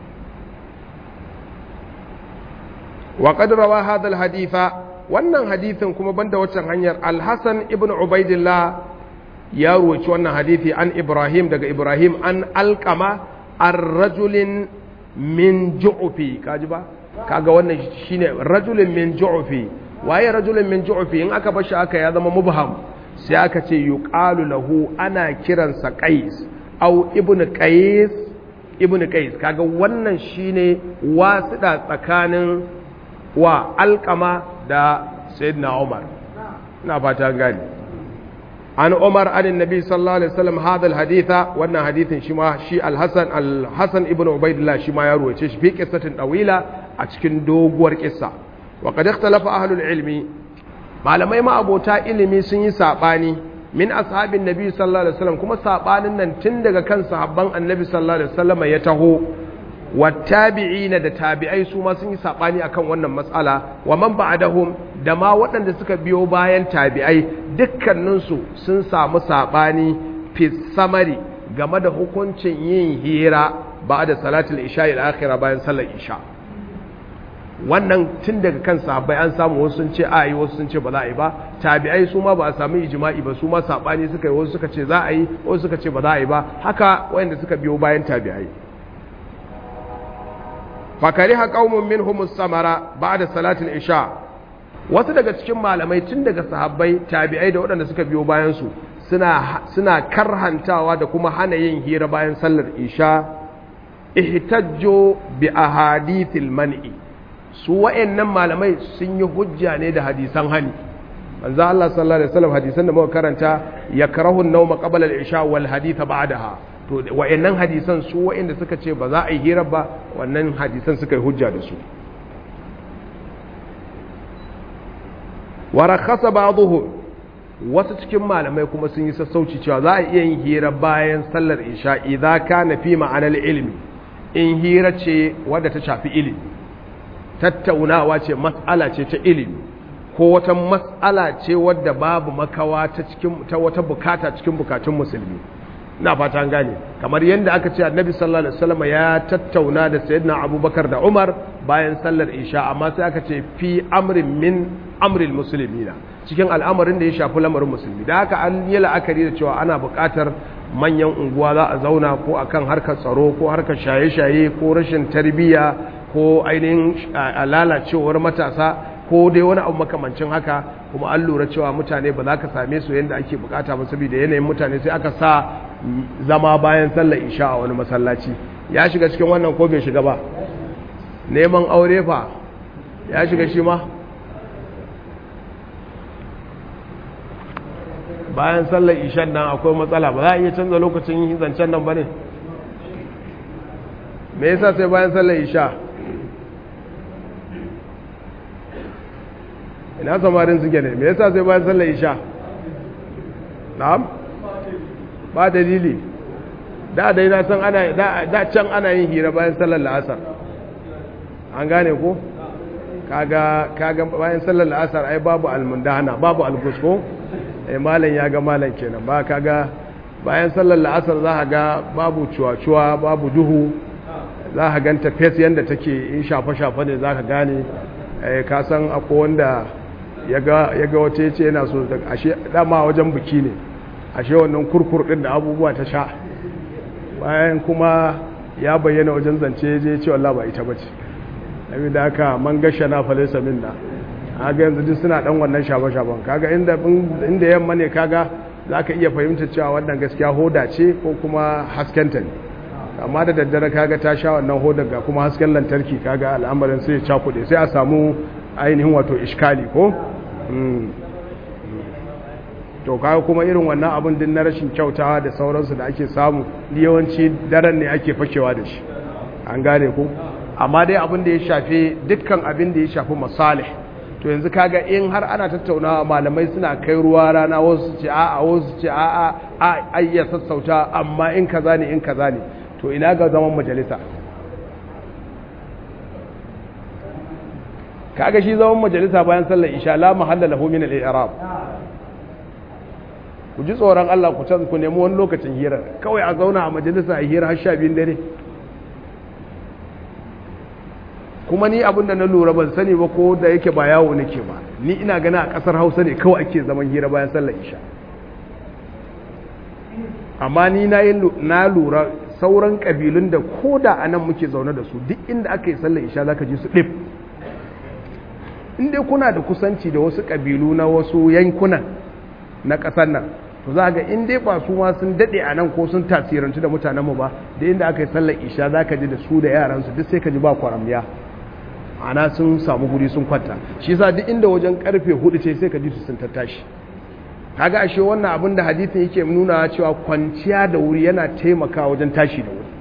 wa qad rawa hadha al-haditha wannan hadithin kuma banda waccan hanyar al-hasan ibn ubaidillah ya ruwaci wannan hadithi an ibrahim daga ibrahim an alqama ar-rajulin min ju'fi kaji ba kaga wannan shine rajulin min ju'fi waye rajulin min ju'fi in aka bashi aka ya zama mubham sai aka ce yuqalu lahu ana kiransa qais au ibnu qais ibnu qais kaga wannan shine wasida tsakanin wa alqama da sayyidina umar ina fata gani an umar an annabi sallallahu alaihi wasallam hadha alhaditha wannan hadithin shi ma shi alhasan alhasan ibnu ubaidillah shi ma ya ruwace shi fi qissatin dawila a cikin doguwar kissa wa qad ikhtalafa ahlul ilmi malamai ma abota ilimi sun yi sabani min ashabin nabi sallallahu alaihi wasallam kuma sabanin nan tun daga kan sahabban annabi sallallahu alaihi wasallam ya taho wattabi'ina da tabi'ai su ma sun yi sabani akan wannan matsala wa man ba'dahum da ma waɗanda suka biyo bayan tabi'ai dukkaninsu sun samu sabani fi samari game da hukuncin yin hira ba'da salatul isha ila akhirah bayan sallar isha wannan tun daga kan sahabbai an samu wasu sun ce a yi wasu sun ce ba za a yi ba tabi'ai su ma ba a sami ijma'i ba su ma sabani suka yi wasu suka ce za a yi wasu suka ce ba za a yi ba haka wayanda suka biyo bayan tabi'ai fakariha qaumun minhum samara ba'da salatul isha wasu daga cikin malamai tun daga sahabbai tabi'ai da waɗanda suka biyo bayan su suna suna karhantawa da kuma hana yin hira bayan sallar isha ihtajjo bi ahadithil man'i su wa'annan malamai sun yi hujja ne da hadisan hani manzo Allah sallallahu alaihi wasallam hadisan da muka karanta yakrahu an-nawma qabla al-isha wal haditha ba'daha to wa'annan hadisan su wa'anda suka ce ba za a yi hira ba wannan hadisan suka yi hujja da su wa rakhasa ba'dhum wasu cikin malamai kuma sun yi sassauci cewa za a iya yin hira bayan sallar isha idza kana fi ma'anar ilmi in hira ce wadda ta shafi ilimi tattaunawa ce mas'ala ce ta ilimi ko wata mas'ala ce wadda babu makawa ta cikin ta wata bukata cikin bukatun musulmi ina fata an gane kamar yadda aka ce annabi sallallahu alaihi wasallam ya tattauna da sayyidina abubakar da umar bayan sallar isha amma sai aka ce fi amrin min amril muslimina cikin al'amarin da ya shafi lamarin musulmi da haka an yi la'akari da cewa ana buƙatar manyan unguwa za a zauna ko akan harkar tsaro ko harkar shaye-shaye ko rashin tarbiyya ko ainihin lalacewar matasa ko dai wani abu makamancin haka kuma an lura cewa mutane ba za ka same su yadda ake bukata ba saboda yanayin mutane sai aka sa zama bayan sallar isha a wani masallaci ya shiga cikin wannan ko bai shiga ba neman aure fa ya shiga shi ma bayan sallar ishan nan akwai matsala ba za a iya canza lokacin yin zancen nan ba ne me yasa sai bayan sallar isha ina samarin suke ne me yasa sai bayan sallar isha na'am ba dalili da dai na san ana da can ana yin hira bayan sallar la'asar an gane ko kaga kaga bayan sallar la'asar ai babu almundana babu algusko eh malam ya ga malam kenan ba kaga bayan sallar la'asar za ka ga babu cuwa-cuwa babu duhu za ka ganta fes yadda take in shafa-shafa ne za ka gane ka san akwai wanda ya ga wace ce yana so ashe dama wajen biki ne ashe wannan kurkur din da abubuwa ta sha bayan kuma ya bayyana wajen zance je ce wallah ba ita bace nabi da aka man gasha na falesa minna kaga yanzu duk suna dan wannan shafa-shafan kaga inda inda yamma ne kaga zaka iya fahimta cewa wannan gaskiya hoda ce ko kuma haskenta ne amma da daddare kaga ta sha wannan hodar ga kuma hasken lantarki kaga al'amarin sai ya cakuɗe sai a samu ainihin wato iskali ko to kaga kuma irin wannan abin din na rashin kyautawa da sauransu da ake samu yawanci daren ne ake fakewa da shi an gane ku amma dai abin da ya shafi dukkan abin da ya shafi masalih to yanzu kaga in har ana tattaunawa malamai suna kai ruwa rana wasu ce a'a wasu ce a'a a ayya sassauta amma in kaza ne in kaza ne to ina ga zaman majalisa kaga shi zaman majalisa bayan sallar isha la mahalla lahu min al-i'rab ku ji tsoron Allah ku can ku nemi wani lokacin hira kawai a zauna a majalisa a hira har sha biyun dare kuma ni abinda na lura ban sani ba ko da yake ba yawo nake ba ni ina gana a kasar hausa ne kawai ake zaman hira bayan sallar isha amma ni na lura sauran kabilun da ko da a nan muke zaune da su duk inda aka yi sallar isha zaka ji su ɗif inda kuna da kusanci da wasu kabilu na wasu yankunan na ƙasar nan to za ga in dai ba su ma sun daɗe a nan ko sun tasirantu da mutanenmu ba da inda aka yi sallar isha za ka ji da su da yaransu duk sai ka ji ba kwaramniya ana sun samu guri sun kwanta shi yasa duk inda wajen karfe hudu ce sai ka ji su sun tattashi kaga ashe wannan abin da hadisin yake nuna cewa kwanciya da wuri yana taimakawa wajen tashi da wuri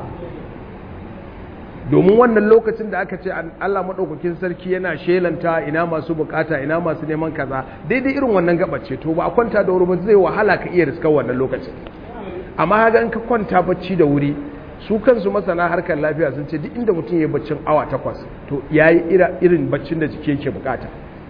domin wannan lokacin da aka ce Allah maɗaukakin sarki yana shelanta ina masu bukata ina masu neman kaza daidai irin wannan gabace to ba a kwanta da wuri ba zai wahala ka iya riskar wannan lokacin amma haka in ka kwanta bacci da wuri su kansu masana harkar lafiya sun ce duk inda mutum ya baccin awa takwas to ya yi irin baccin da jiki yake bukata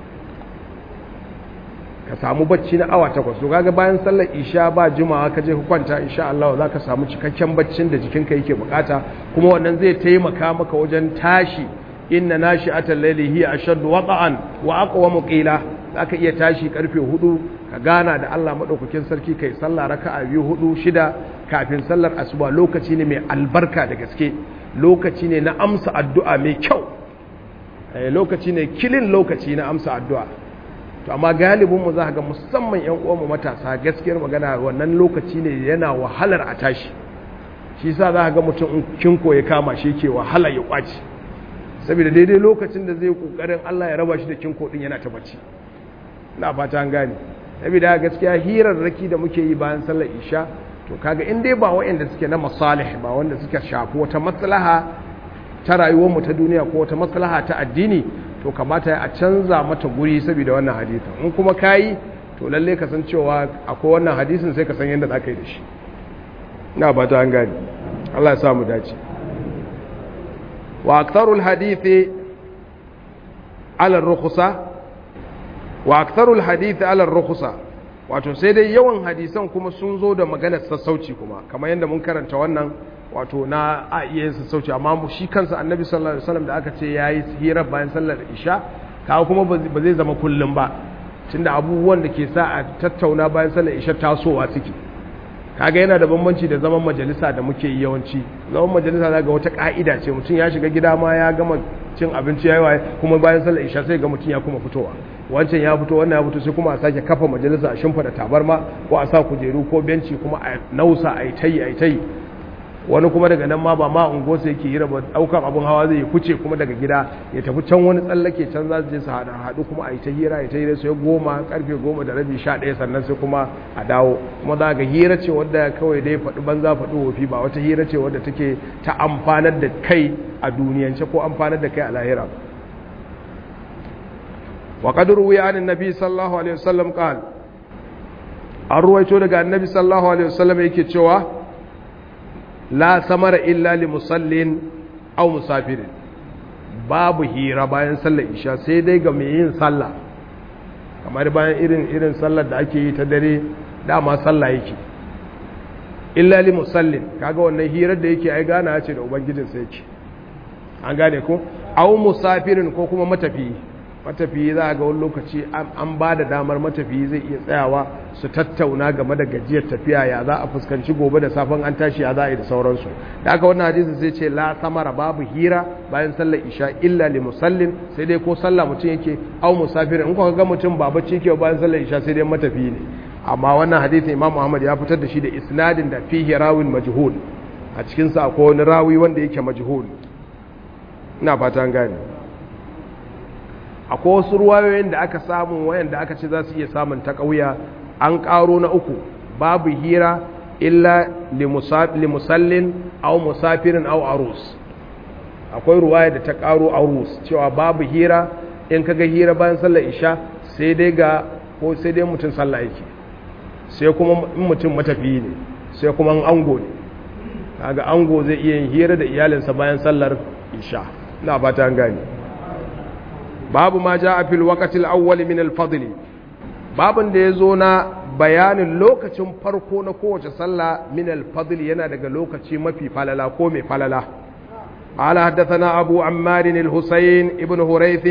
ka samu bacci na awa takwas to kaga bayan sallar isha ba jimawa ka je ka kwanta insha Allah za ka samu cikakken baccin da jikinka yake bukata kuma wannan zai taimaka maka wajen tashi inna nashi'atal layli hiya ashaddu waqa'an wa aqwamu qila zaka iya tashi karfe hudu ka gana da Allah madaukakin sarki kai sallah raka'a biyu hudu shida kafin sallar asuba lokaci ne mai albarka da gaske lokaci ne na amsa addu'a mai kyau lokaci ne kilin lokaci na amsa addu'a to amma galibin mu za ga musamman yan uwan mu matasa gaskiyar magana wannan lokaci ne yana wahalar a tashi shi yasa za ga mutum in kinko ya kama shi ke wahala ya kwaci saboda daidai lokacin da zai kokarin Allah ya raba shi da kinko din yana ta bacci ina fata an gane saboda gaskiya hirarraki da muke yi bayan sallar isha to kaga in dai ba waɗanda suke na masalih ba wanda suka shafi wata maslaha ta rayuwar mu ta duniya ko wata maslaha ta addini to kamata a canza mata guri saboda wannan hadisin in kuma kayi to lalle ka san cewa akwai wannan hadisin sai ka san yadda za ka yi da shi ina ba ta an gani Allah ya samu dace wa aktharul hadithi ala rukhsa wa aktharul hadithi ala rukhsa wato sai dai yawan hadisan kuma sun zo da maganar sassauci kuma kamar yadda mun karanta wannan wato na a iya yin sassauci amma shi kansa annabi sallallahu alaihi wasallam da aka ce yayi hira bayan sallar isha kawo kuma ba zai zama kullum ba tunda abubuwan da ke sa a tattauna bayan sallar isha tasowa suke kaga yana da bambanci da zaman majalisa da muke yi yawanci zaman majalisa zaga wata ka'ida ce mutum ya shiga gida ma ya gama cin abinci yayi waye kuma bayan sallar isha sai ga mutum ya kuma fitowa wancan ya fito wannan ya fito sai kuma a sake kafa majalisa a shimfida tabarma ko a sa kujeru ko benci kuma a nausa a yi tayi a yi tayi wani kuma daga nan ma ba ma ungosa yake yi raba daukan abin hawa zai kuce kuma daga gida ya tafi can wani tsallake can za su je su haɗu haɗu kuma a yi ta hira ya ta hira sai goma karfe goma da rabi sha ɗaya sannan sai kuma a dawo kuma za ga hira ce wadda kawai dai faɗi banza faɗi wofi ba wata hira ce wadda take ta amfanar da kai a duniyance ko amfanar da kai a lahira wa qad ruwiya an annabi sallallahu alaihi wasallam qala an ruwaito daga annabi sallallahu alaihi wasallam yake cewa la samara illa li musallin aw musafirin babu hira bayan sallar isha sai dai ga mai yin sallah kamar bayan irin irin sallar da ake yi ta dare dama sallah yake illa li musallin kaga wannan hirar da yake ai gana ce da ubangijin sa yake an gane ko aw musafirin ko kuma matafiyi matafiyi za a ga wani lokaci an ba da damar matafiyi zai iya tsayawa su tattauna game da gajiyar tafiya ya za a fuskanci gobe da safon an tashi ya za a yi da sauransu da aka wannan hadisi sai ce la samara babu hira bayan sallar isha illa li musallin sai dai ko sallah mutum yake au musafir in kuka ga mutum ba bacci yake bayan sallar isha sai dai matafiyi ne amma wannan hadisi imam muhammad ya fitar da shi da isnadin da fihi rawin majhul a cikin sa akwai wani rawi wanda yake majhul ina fata an gane akwai wasu ruwayoyin da aka samu wayanda aka ce za su iya samun ta ƙauya an ƙaro na uku babu hira illa limusallin au musafirin au arus akwai ruwaya da ta ƙaro arus cewa babu hira in kaga hira bayan sallar isha sai dai ga ko sai dai mutum sallah yake sai kuma in mutum matafiyi ne sai kuma an ango ne kaga ango zai iya yin hira da iyalinsa bayan sallar isha ina fata an gane babu ma ja a fil waqtil awwal min al fadl babun da yazo na bayanin lokacin farko na kowace sallah min al fadl yana daga lokaci mafi falala ko mai falala قال حدثنا أبو عمار الحسين ابن هريث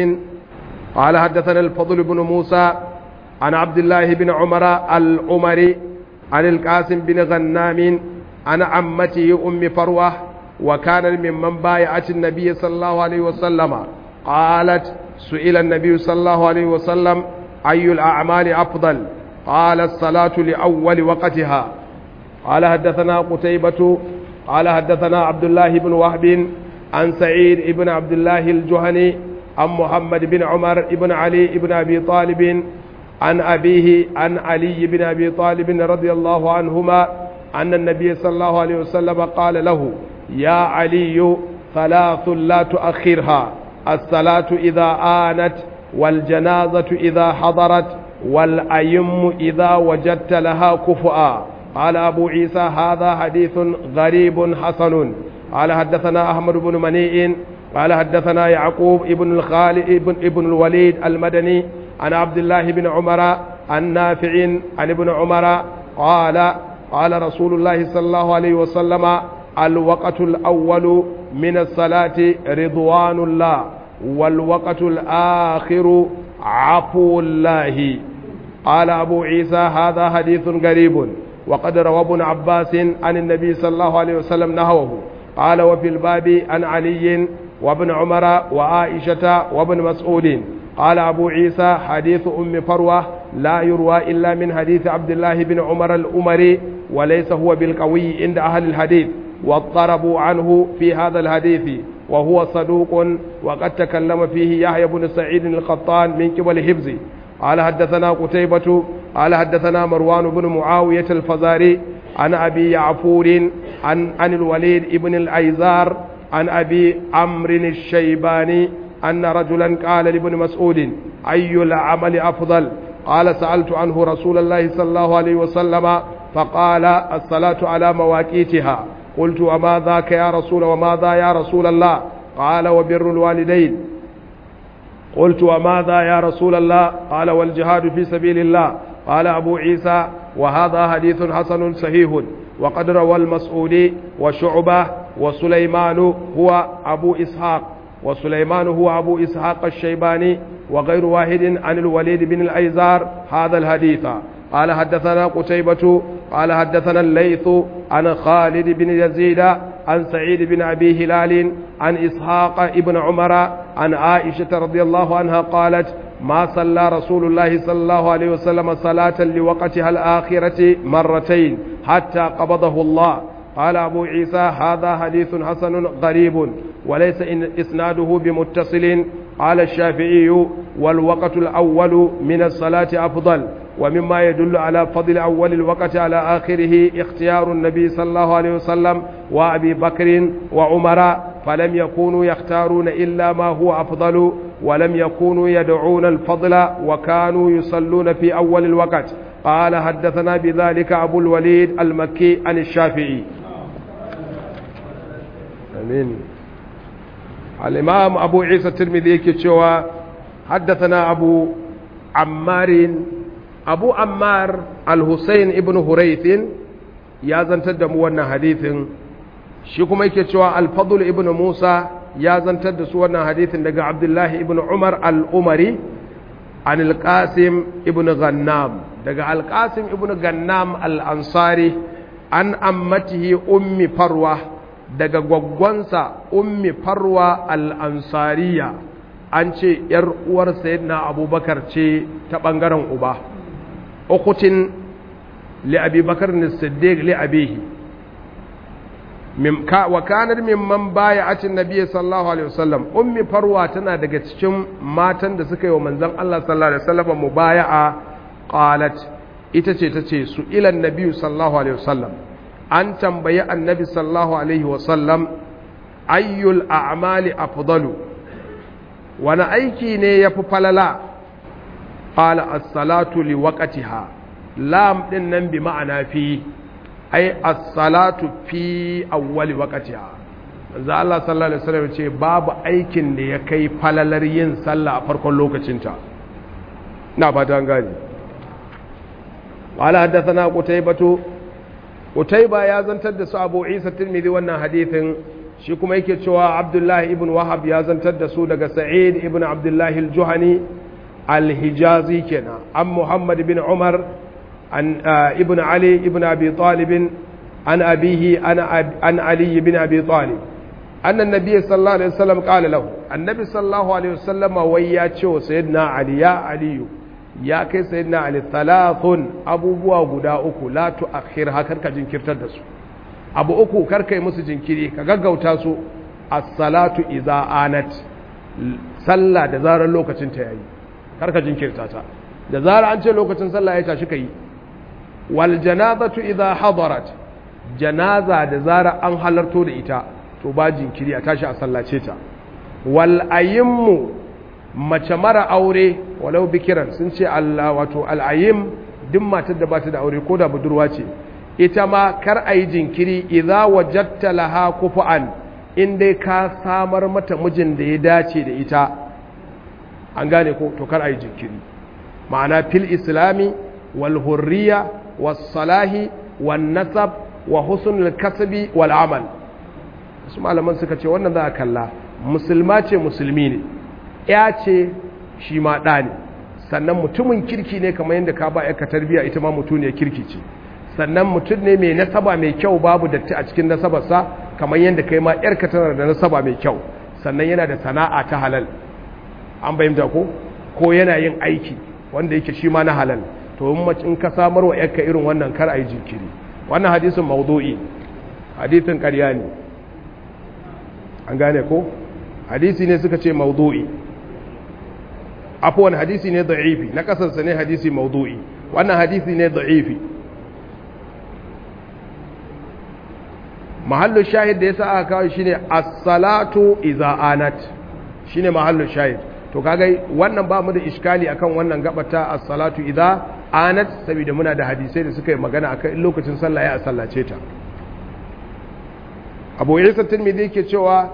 قال حدثنا الفضل بن موسى عن عبد الله بن عمر العمري عن القاسم بن غنام عن عمته أم فروة وكان ممن بايعت النبي صلى الله عليه وسلم قالت سئل النبي صلى الله عليه وسلم أي الأعمال أفضل قال الصلاة لأول وقتها قال حدثنا قتيبة قال حدثنا عبد الله بن وهب عن سعيد بن عبد الله الجهني عن محمد بن عمر بن علي بن أبي طالب عن أبيه عن علي بن أبي طالب رضي الله عنهما أن النبي صلى الله عليه وسلم قال له يا علي ثلاث لا تؤخرها الصلاة إذا آنت والجنازة إذا حضرت والأيم إذا وجدت لها كفؤا قال أبو عيسى هذا حديث غريب حسن قال حدثنا أحمد بن منيع قال حدثنا يعقوب ابن الخالد ابن, ابن الوليد المدني عن عبد الله بن عمر عن نافع عن ابن عمر قال قال رسول الله صلى الله عليه وسلم الوقت الأول من الصلاة رضوان الله والوقت الآخر عفو الله قال أبو عيسى هذا حديث غريب وقد روى ابن عباس عن النبي صلى الله عليه وسلم نهوه قال وفي الباب عن علي وابن عمر وعائشة وابن مسعود قال أبو عيسى حديث أم فروة لا يروى إلا من حديث عبد الله بن عمر الأمري وليس هو بالقوي عند أهل الحديث واضطربوا عنه في هذا الحديث وهو صدوق وقد تكلم فيه يحيى بن سعيد القطان من قبل حفظه قال حدثنا قتيبة قال حدثنا مروان بن معاوية الفزاري عن أبي يعفور عن عن الوليد بن الأيزار عن أبي عمرو الشيباني أن رجلا قال لابن مسعود أي العمل أفضل قال سألت عنه رسول الله صلى الله عليه وسلم فقال الصلاة على مواقيتها قلت وما ذاك يا رسول وما ذا يا رسول الله قال وبر الوالدين قلت وماذا يا رسول الله قال والجهاد في سبيل الله قال أبو عيسى وهذا حديث حسن صحيح وقد روى المسعودي وشعبة وسليمان هو أبو إسحاق وسليمان هو أبو إسحاق الشيباني وغير واحد عن الوليد بن الأيزار هذا الحديث قال حدثنا قتيبة قال حدثنا الليث عن خالد بن يزيد عن سعيد بن أبي هلال عن إسحاق ابن عمر عن عائشة رضي الله عنها قالت ما صلى رسول الله صلى الله عليه وسلم صلاة لوقتها الآخرة مرتين حتى قبضه الله قال أبو عيسى هذا حديث حسن غريب وليس إن إسناده بمتصل قال الشافعي والوقت الأول من الصلاة أفضل ومما يدل على فضل أول الوقت على آخره اختيار النبي صلى الله عليه وسلم وأبي بكر وعمر فلم يكونوا يختارون إلا ما هو أفضل ولم يكونوا يدعون الفضل وكانوا يصلون في أول الوقت قال حدثنا بذلك أبو الوليد المكي عن الشافعي آمين الإمام أبو عيسى الترمذي كتشوى حدثنا أبو عمار أبو عمار الحسين ابن هريث يا زنتد موانا حديث شكما يكتشوى الفضل ابن موسى ya zantar da su wannan hadithin daga abdullahi ibn umar al'umari an alƙasim ibn gannam daga alƙasim ibn gannam al'ansari an ammatihi ummi farwa daga gwaggwansa ummi farwa al'ansariya an ce ‘yar uwar sayyidina abubakar ce ta ɓangaren uba ukutin li'abi bakar ni siddiq li'abihi wa kanar mimman baya acin nabiya sallallahu alaihi wasallam ummi farwa tana daga cikin matan da suka yi wa manzon Allah sallallahu alaihi wasallam mubaya'a qalat ita ce tace su ilan nabiyyu sallallahu alaihi wasallam an tambayi annabi sallallahu alaihi wasallam ayyul a'mali afdalu wani aiki ne ya fi falala qala as-salatu li waqtiha lam din nan bi ma'ana fi ai as-salatu fi awwali waqtiha manzo Allah sallallahu alaihi wasallam ce babu aikin da ya kai falalar yin sallah a farkon lokacinta na fata gani qala haddathana qutaybatu qutayba ya zantar da su Abu Isa Tirmidhi wannan hadithin shi kuma yake cewa Abdullah ibn Wahab ya zantar da su daga Sa'id ibn Abdullah al-Juhani al-Hijazi kenan an Muhammad ibn Umar an ibn Ali ibn Abi Talib an abihi an Ali ibn Abi Talib أن النبي صلى الله عليه وسلم قال له النبي صلى الله عليه وسلم وياتشو سيدنا علي يا علي يا كي سيدنا علي ثلاث أبو بوا غدا أكو لا تؤخرها كركا جنكرتر دسو أبو أكو كركا يمس جنكري كغغو تاسو الصلاة إذا آنت صلى دزار اللوكة تياي كركا جنكرتاتا دزار أنت لوكة صلى يتا شكي والجنازة إذا حضرت جنازة دزار أن حلرتو لإتا to ba jinkiri a tashi a sallace ta wal ayimmu mace mara aure walau bikiran sun ce Allah wato al ayim duk matar da ba ta da aure ko da budurwa ce ita ma kar a yi jinkiri idza wajadta laha kufu'an in dai ka samar mata mijin da ya dace da ita an gane ko to kar a yi jinkiri ma'ana fil islami wal hurriya was salahi wan nasab wa husnul kasbi wal amal su malaman suka ce wannan za a kalla musulma ce musulmi ne ya ce shi ma ɗa ne sannan mutumin kirki ne kamar yadda ka ba ka tarbiya ita ma mutum ne kirki ce sannan mutum ne mai nasaba mai kyau babu datti a cikin nasabarsa kamar yadda kai ma yarka tana da nasaba mai kyau sannan yana da sana'a ta halal an bayyanta ko ko yana yin aiki wanda yake shi ma na halal to in ka samar wa yarka irin wannan kar a yi jinkiri wannan hadisin maudu'i hadisin ƙarya ne an gane ko hadisi ne suka ce maudu'i afuwan hadisi ne da'ifi na kasarsa ne hadisi maudu'i wannan hadisi ne da'ifi mahallu shahid da yasa aka kawo shine as-salatu idza anat shine mahallu shahid to kaga wannan ba mu da iskali akan wannan gabata as-salatu idza anat saboda muna da hadisai da suka yi magana akan lokacin sallah ya sallace ta abu isa tirmidhi yake cewa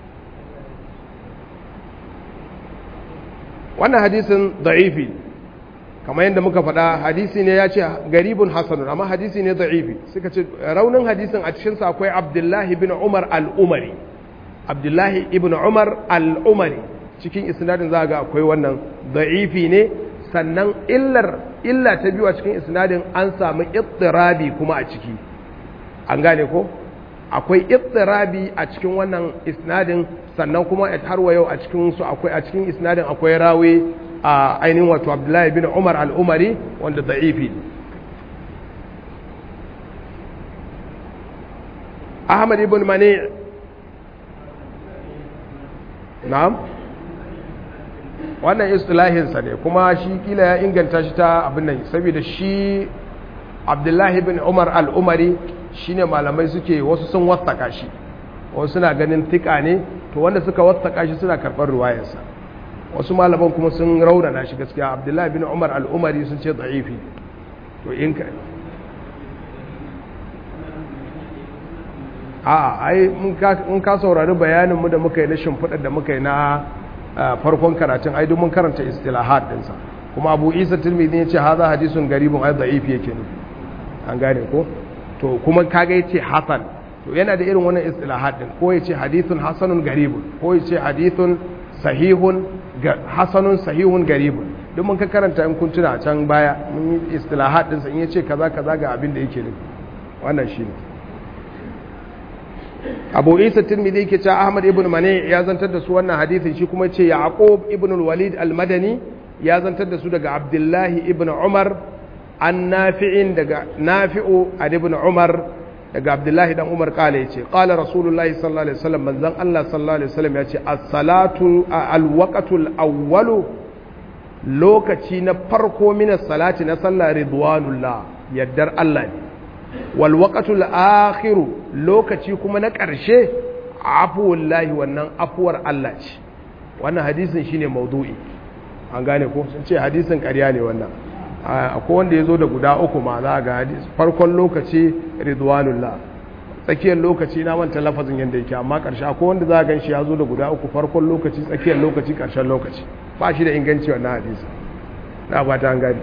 wannan hadisin da'ifi kamar yadda muka faɗa hadisi ne ya ce garibun hasanun amma hadisi ne da'ifi suka ce raunin hadisin a cikinsa akwai abdullahi bin umar al'umari abdullahi ibn umar al'umari cikin isnadin za ga akwai wannan da'ifi ne sannan illar illa ta biyu a cikin isnadin an samu ittirabi kuma a ciki an gane ko akwai ittirabi a cikin wannan isnadin sannan kuma har wa yau a cikin su akwai a cikin isnadin akwai rawi a ainihin wato Abdullahi bin Umar al-Umari wanda da'ifi Ahmad ibn Mani na'am wannan istilahin sa ne kuma shi kila ya inganta shi ta abin nan saboda shi Abdullahi bin Umar al-Umari shine malamai suke wasu sun wasaka shi wasu suna ganin tika ne to wanda suka wasaka shi suna karɓar ruwayarsa wasu malaman kuma sun raunana shi gaskiya abdullahi bin umar al'umari sun ce da'ifi to in ka a ai in ka saurari bayaninmu da muka yi na shimfiɗar da muka yi na farkon karatun ai mun karanta istilahat ɗinsa kuma abu isa tilmidi ya ce haza hadisun garibin ai da'ifi yake ne an gane ko to kuma kaga yace hasan to yana da irin wannan istilahat din ko yace hadithun hasanun garibun ko yace hadithun sahihun hasanun sahihun garibun duk mun ka karanta in kun tuna a can baya mun yi istilahat din sa in yace kaza kaza ga abin da yake nufi wannan shine Abu Isa Tirmidhi yake cewa Ahmad ibn Mani ya zantar da su wannan hadisin shi kuma yace Yaqub ibn al-Walid al-Madani ya zantar da su daga Abdullahi ibn Umar an nafi'in daga nafi'u an ibn umar daga abdullahi dan umar kala yace qala rasulullahi sallallahu alaihi wasallam manzon Allah sallallahu alaihi wasallam yace as-salatu al-waqtul awwalu lokaci na farko min salati na sallah ridwanullah yaddar Allah ne wal waqtul akhiru lokaci kuma na ƙarshe afuwallahi wannan afuwar Allah ce wannan hadisin shine maudu'i an gane ko sun ce hadisin ƙarya ne wannan akwai wanda ya zo da guda uku ma za ga hadis farkon lokaci ridwanullah tsakiyar lokaci na manta lafazin yadda yake amma ƙarshe akwai wanda za a gan shi ya zo da guda uku farkon lokaci tsakiyar lokaci ƙarshen lokaci ba shi da inganci wannan hadisi na ba ta gani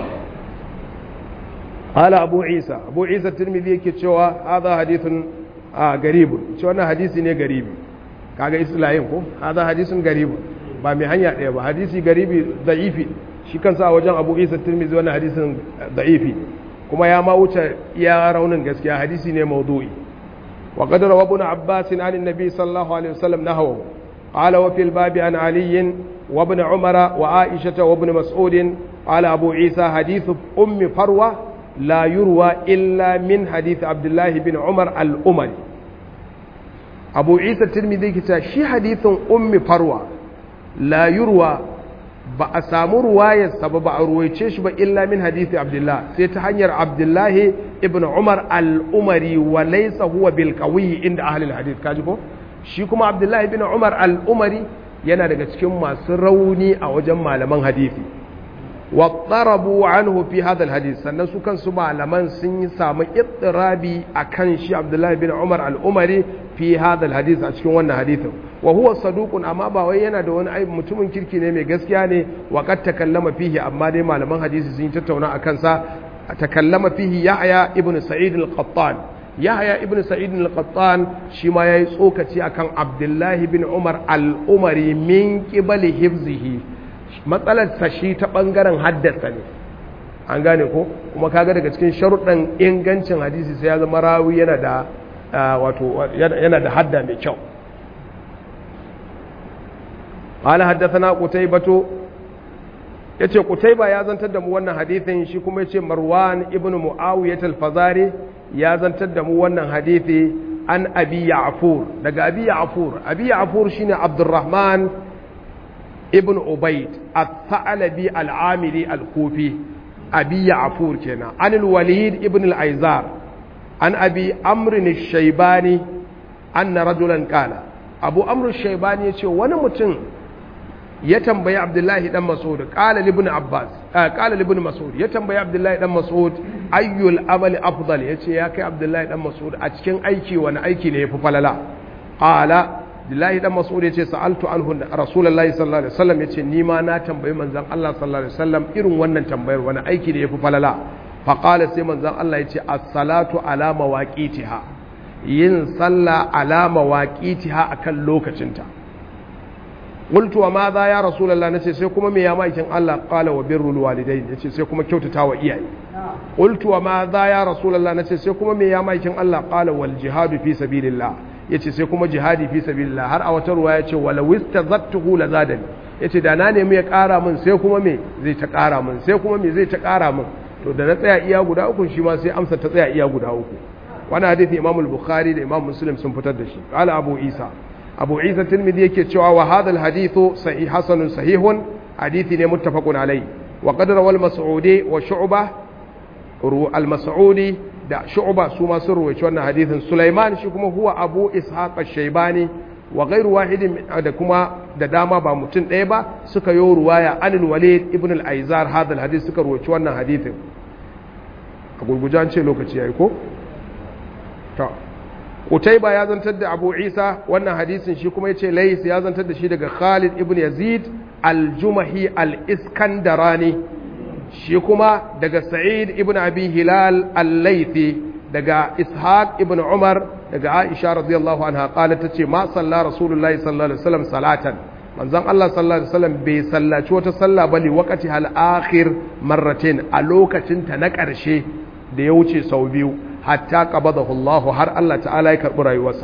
hala abu isa abu isa turmidi yake cewa haza hadithun a garibun ce wannan hadisi ne garibi kaga islayin ko haza hadisun garibun ba mai hanya ɗaya ba hadisi garibi da'ifi shi kansa a wajen abu isa turmidi wannan hadisin da'ifi kuma ya ma wuce iya raunin gaskiya hadisi ne maudu'i wa qad rawa ibn abbas an annabi sallallahu alaihi wasallam nahawu qala wa fil babi an ali wa ibn umara wa aisha wa ibn mas'ud qala abu isa hadith ummi farwa la yurwa illa min hadith abdullah bin umar al-umari abu isa tirmidhi kita shi hadithin ummi farwa la yurwa ba a samu ruwayarsa ba ba a ruwaice shi ba illa min hadithi abdullah sai ta hanyar abdullahi ibn umar al-umari wa laysa huwa bil qawi inda ahli al-hadith kaji ko shi kuma abdullahi ibn umar al-umari yana daga cikin masu rauni a wajen malaman hadisi wa tarabu anhu fi hadha al-hadith sannan su kansu malaman sun yi samu ittirabi akan shi abdullahi ibn umar al-umari fi hadha al-hadith a cikin wannan hadithin wa huwa saduqun amma ba wai yana da wani ai mutumin kirki ne mai gaskiya ne wa qad takallama fihi amma dai malaman hadisi sun yi tattauna akan sa takallama fihi yahya ibn sa'id al-qattan yahya ibn sa'id al-qattan shi ma yayi tsokaci akan abdullahi bin umar al-umari min qibali hifzihi matsalar sa shi ta bangaren haddasa ne an gane ko kuma kaga daga cikin sharuɗan ingancin hadisi sai ya zama rawi yana da wato yana da hadda mai kyau قال حدثنا قتيبة yace Qutayba ya zantar da mu wannan hadisin shi kuma yace Marwan ibn Muawiyah al-Fazari ya zantar da mu wannan hadisi an Abi Ya'fur daga Abi Ya'fur Abi Ya'fur shine Abdurrahman ibn Ubayd al-Tha'labi al-Amili al-Kufi Abi Ya'fur kenan an al-Walid ibn al-Aizar an Abi Amr al-Shaybani anna rajulan qala Abu Amr al-Shaybani yace wani mutum ya tambayi abdullahi dan mas'ud qala ibn abbas qala ibn mas'ud ya tambayi abdullahi dan mas'ud ayyul amali afdal yace ya kai abdullahi dan mas'ud a cikin aiki wani aiki ne yafi falala qala abdullahi dan mas'ud yace sa'altu anhu rasulullahi sallallahu alaihi wasallam yace ni ma na tambayi manzon Allah sallallahu alaihi wasallam irin wannan tambayar wani aiki ne yafi falala fa qala sai manzon Allah yace as-salatu ala mawaqitiha yin sallah ala mawaqitiha akan lokacinta qultu wa ma za ya rasulullah nace sai kuma me ya maikin Allah qala wa birrul walidain yace sai kuma kyautata wa iyaye qultu wa ma za ya rasulullah nace sai kuma me ya maikin Allah qala wal jihadu fi sabilillah yace sai kuma jihadi fi sabilillah har a wata ruwa yace wala wistazattuhu la zadani yace da na nemi ya kara min sai kuma me zai ta kara min sai kuma me zai ta kara min to da na tsaya iya guda uku shi ma sai amsa ta tsaya iya guda uku wannan hadisi Imam al-Bukhari da Imam Muslim sun fitar da shi qala Abu Isa abu isa tilmidi yake cewa wa hadal hadithu sahih hasanun sahihun hadithi ne muttafaqun alai wa qad rawal mas'udi wa shu'ba al mas'udi da shu'ba su ma sun ruwaici wannan hadithin sulaiman shi kuma huwa abu ishaq ash-shaybani wa ghairu wahidin da kuma da dama ba mutum ɗaya ba suka yi ruwaya anil walid ibn al-aizar hadal hadith suka ruwaici wannan hadithin a gurgujan ce lokaci yayi ko to Utaiba ya zantar da Abu Isa wannan hadisin shi kuma yace Lais ya zantar da shi daga Khalid ibn Yazid al-Jumahi al-Iskandarani shi kuma daga Sa'id ibn Abi Hilal al-Laythi daga Ishaq ibn Umar daga Aisha radiyallahu anha qalat tace ma salla Rasulullahi sallallahu alaihi wasallam salatan manzon Allah sallallahu alaihi wasallam bai sallaci wata sallah bali waqati hal akhir marratain a lokacin ta na ƙarshe da ya wuce sau biyu hatta qabadahu Allah har Allah ta'ala ya karbi rayuwarsa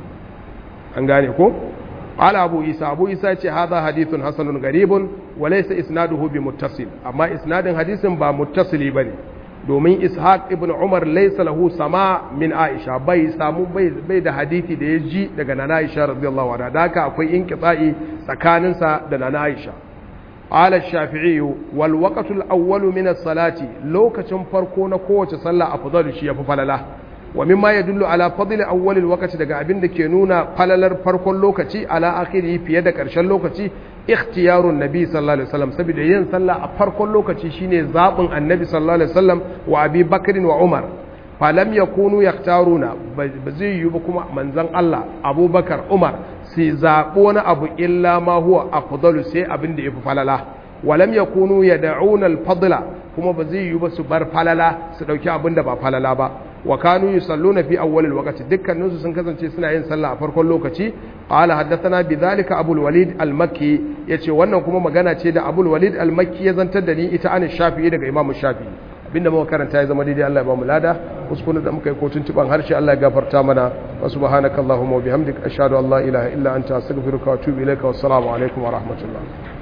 an gane ko ala abu isa abu isa ce hadha hadithun hasanun garibun wa laysa isnaduhu bi muttasil amma isnadin hadisin ba muttasili bane domin ishaq ibn umar laysa lahu sama min aisha bai samu bai da hadisi da ya ji daga nana aisha radiyallahu anha da haka akwai inqita'i tsakaninsa da nana aisha قال الشافعي والوقت الأول من الصلاة لو كتن فرقون قوة صلى أفضل شيء ففللا wa mimma yadullu ala fadli awwal alwaqti daga abin da ke nuna falalar farkon lokaci ala akhiri fiye da karshen lokaci ikhtiyarun nabi sallallahu alaihi wasallam saboda yin sallah a farkon lokaci shine zabin annabi sallallahu alaihi wasallam wa abi bakr wa umar falam yakunu yaktaruna ba zai yi ba kuma manzon Allah abubakar umar sai zabo wani abu illa ma huwa afdalu sai abin da yafi falala walam yakunu yad'una al-fadla kuma ba zai yi ba su bar falala su dauki abin da ba falala ba wa kanu yusalluna fi awwal al-waqti dukkanin su sun kasance suna yin sallah a farkon lokaci qala haddathana bidhalika abul walid al-makki yace wannan kuma magana ce da abul walid al-makki ya zantar da ni ita an shafi'i daga imam shafi'i abinda muka karanta ya zama daidai Allah ya ba mu lada kuskure da muka yi ko tuntuban harshe Allah ya gafarta mana wa subhanakallahumma wa bihamdika ashhadu an la ilaha illa anta astaghfiruka wa atubu ilaika wassalamu alaikum wa rahmatullah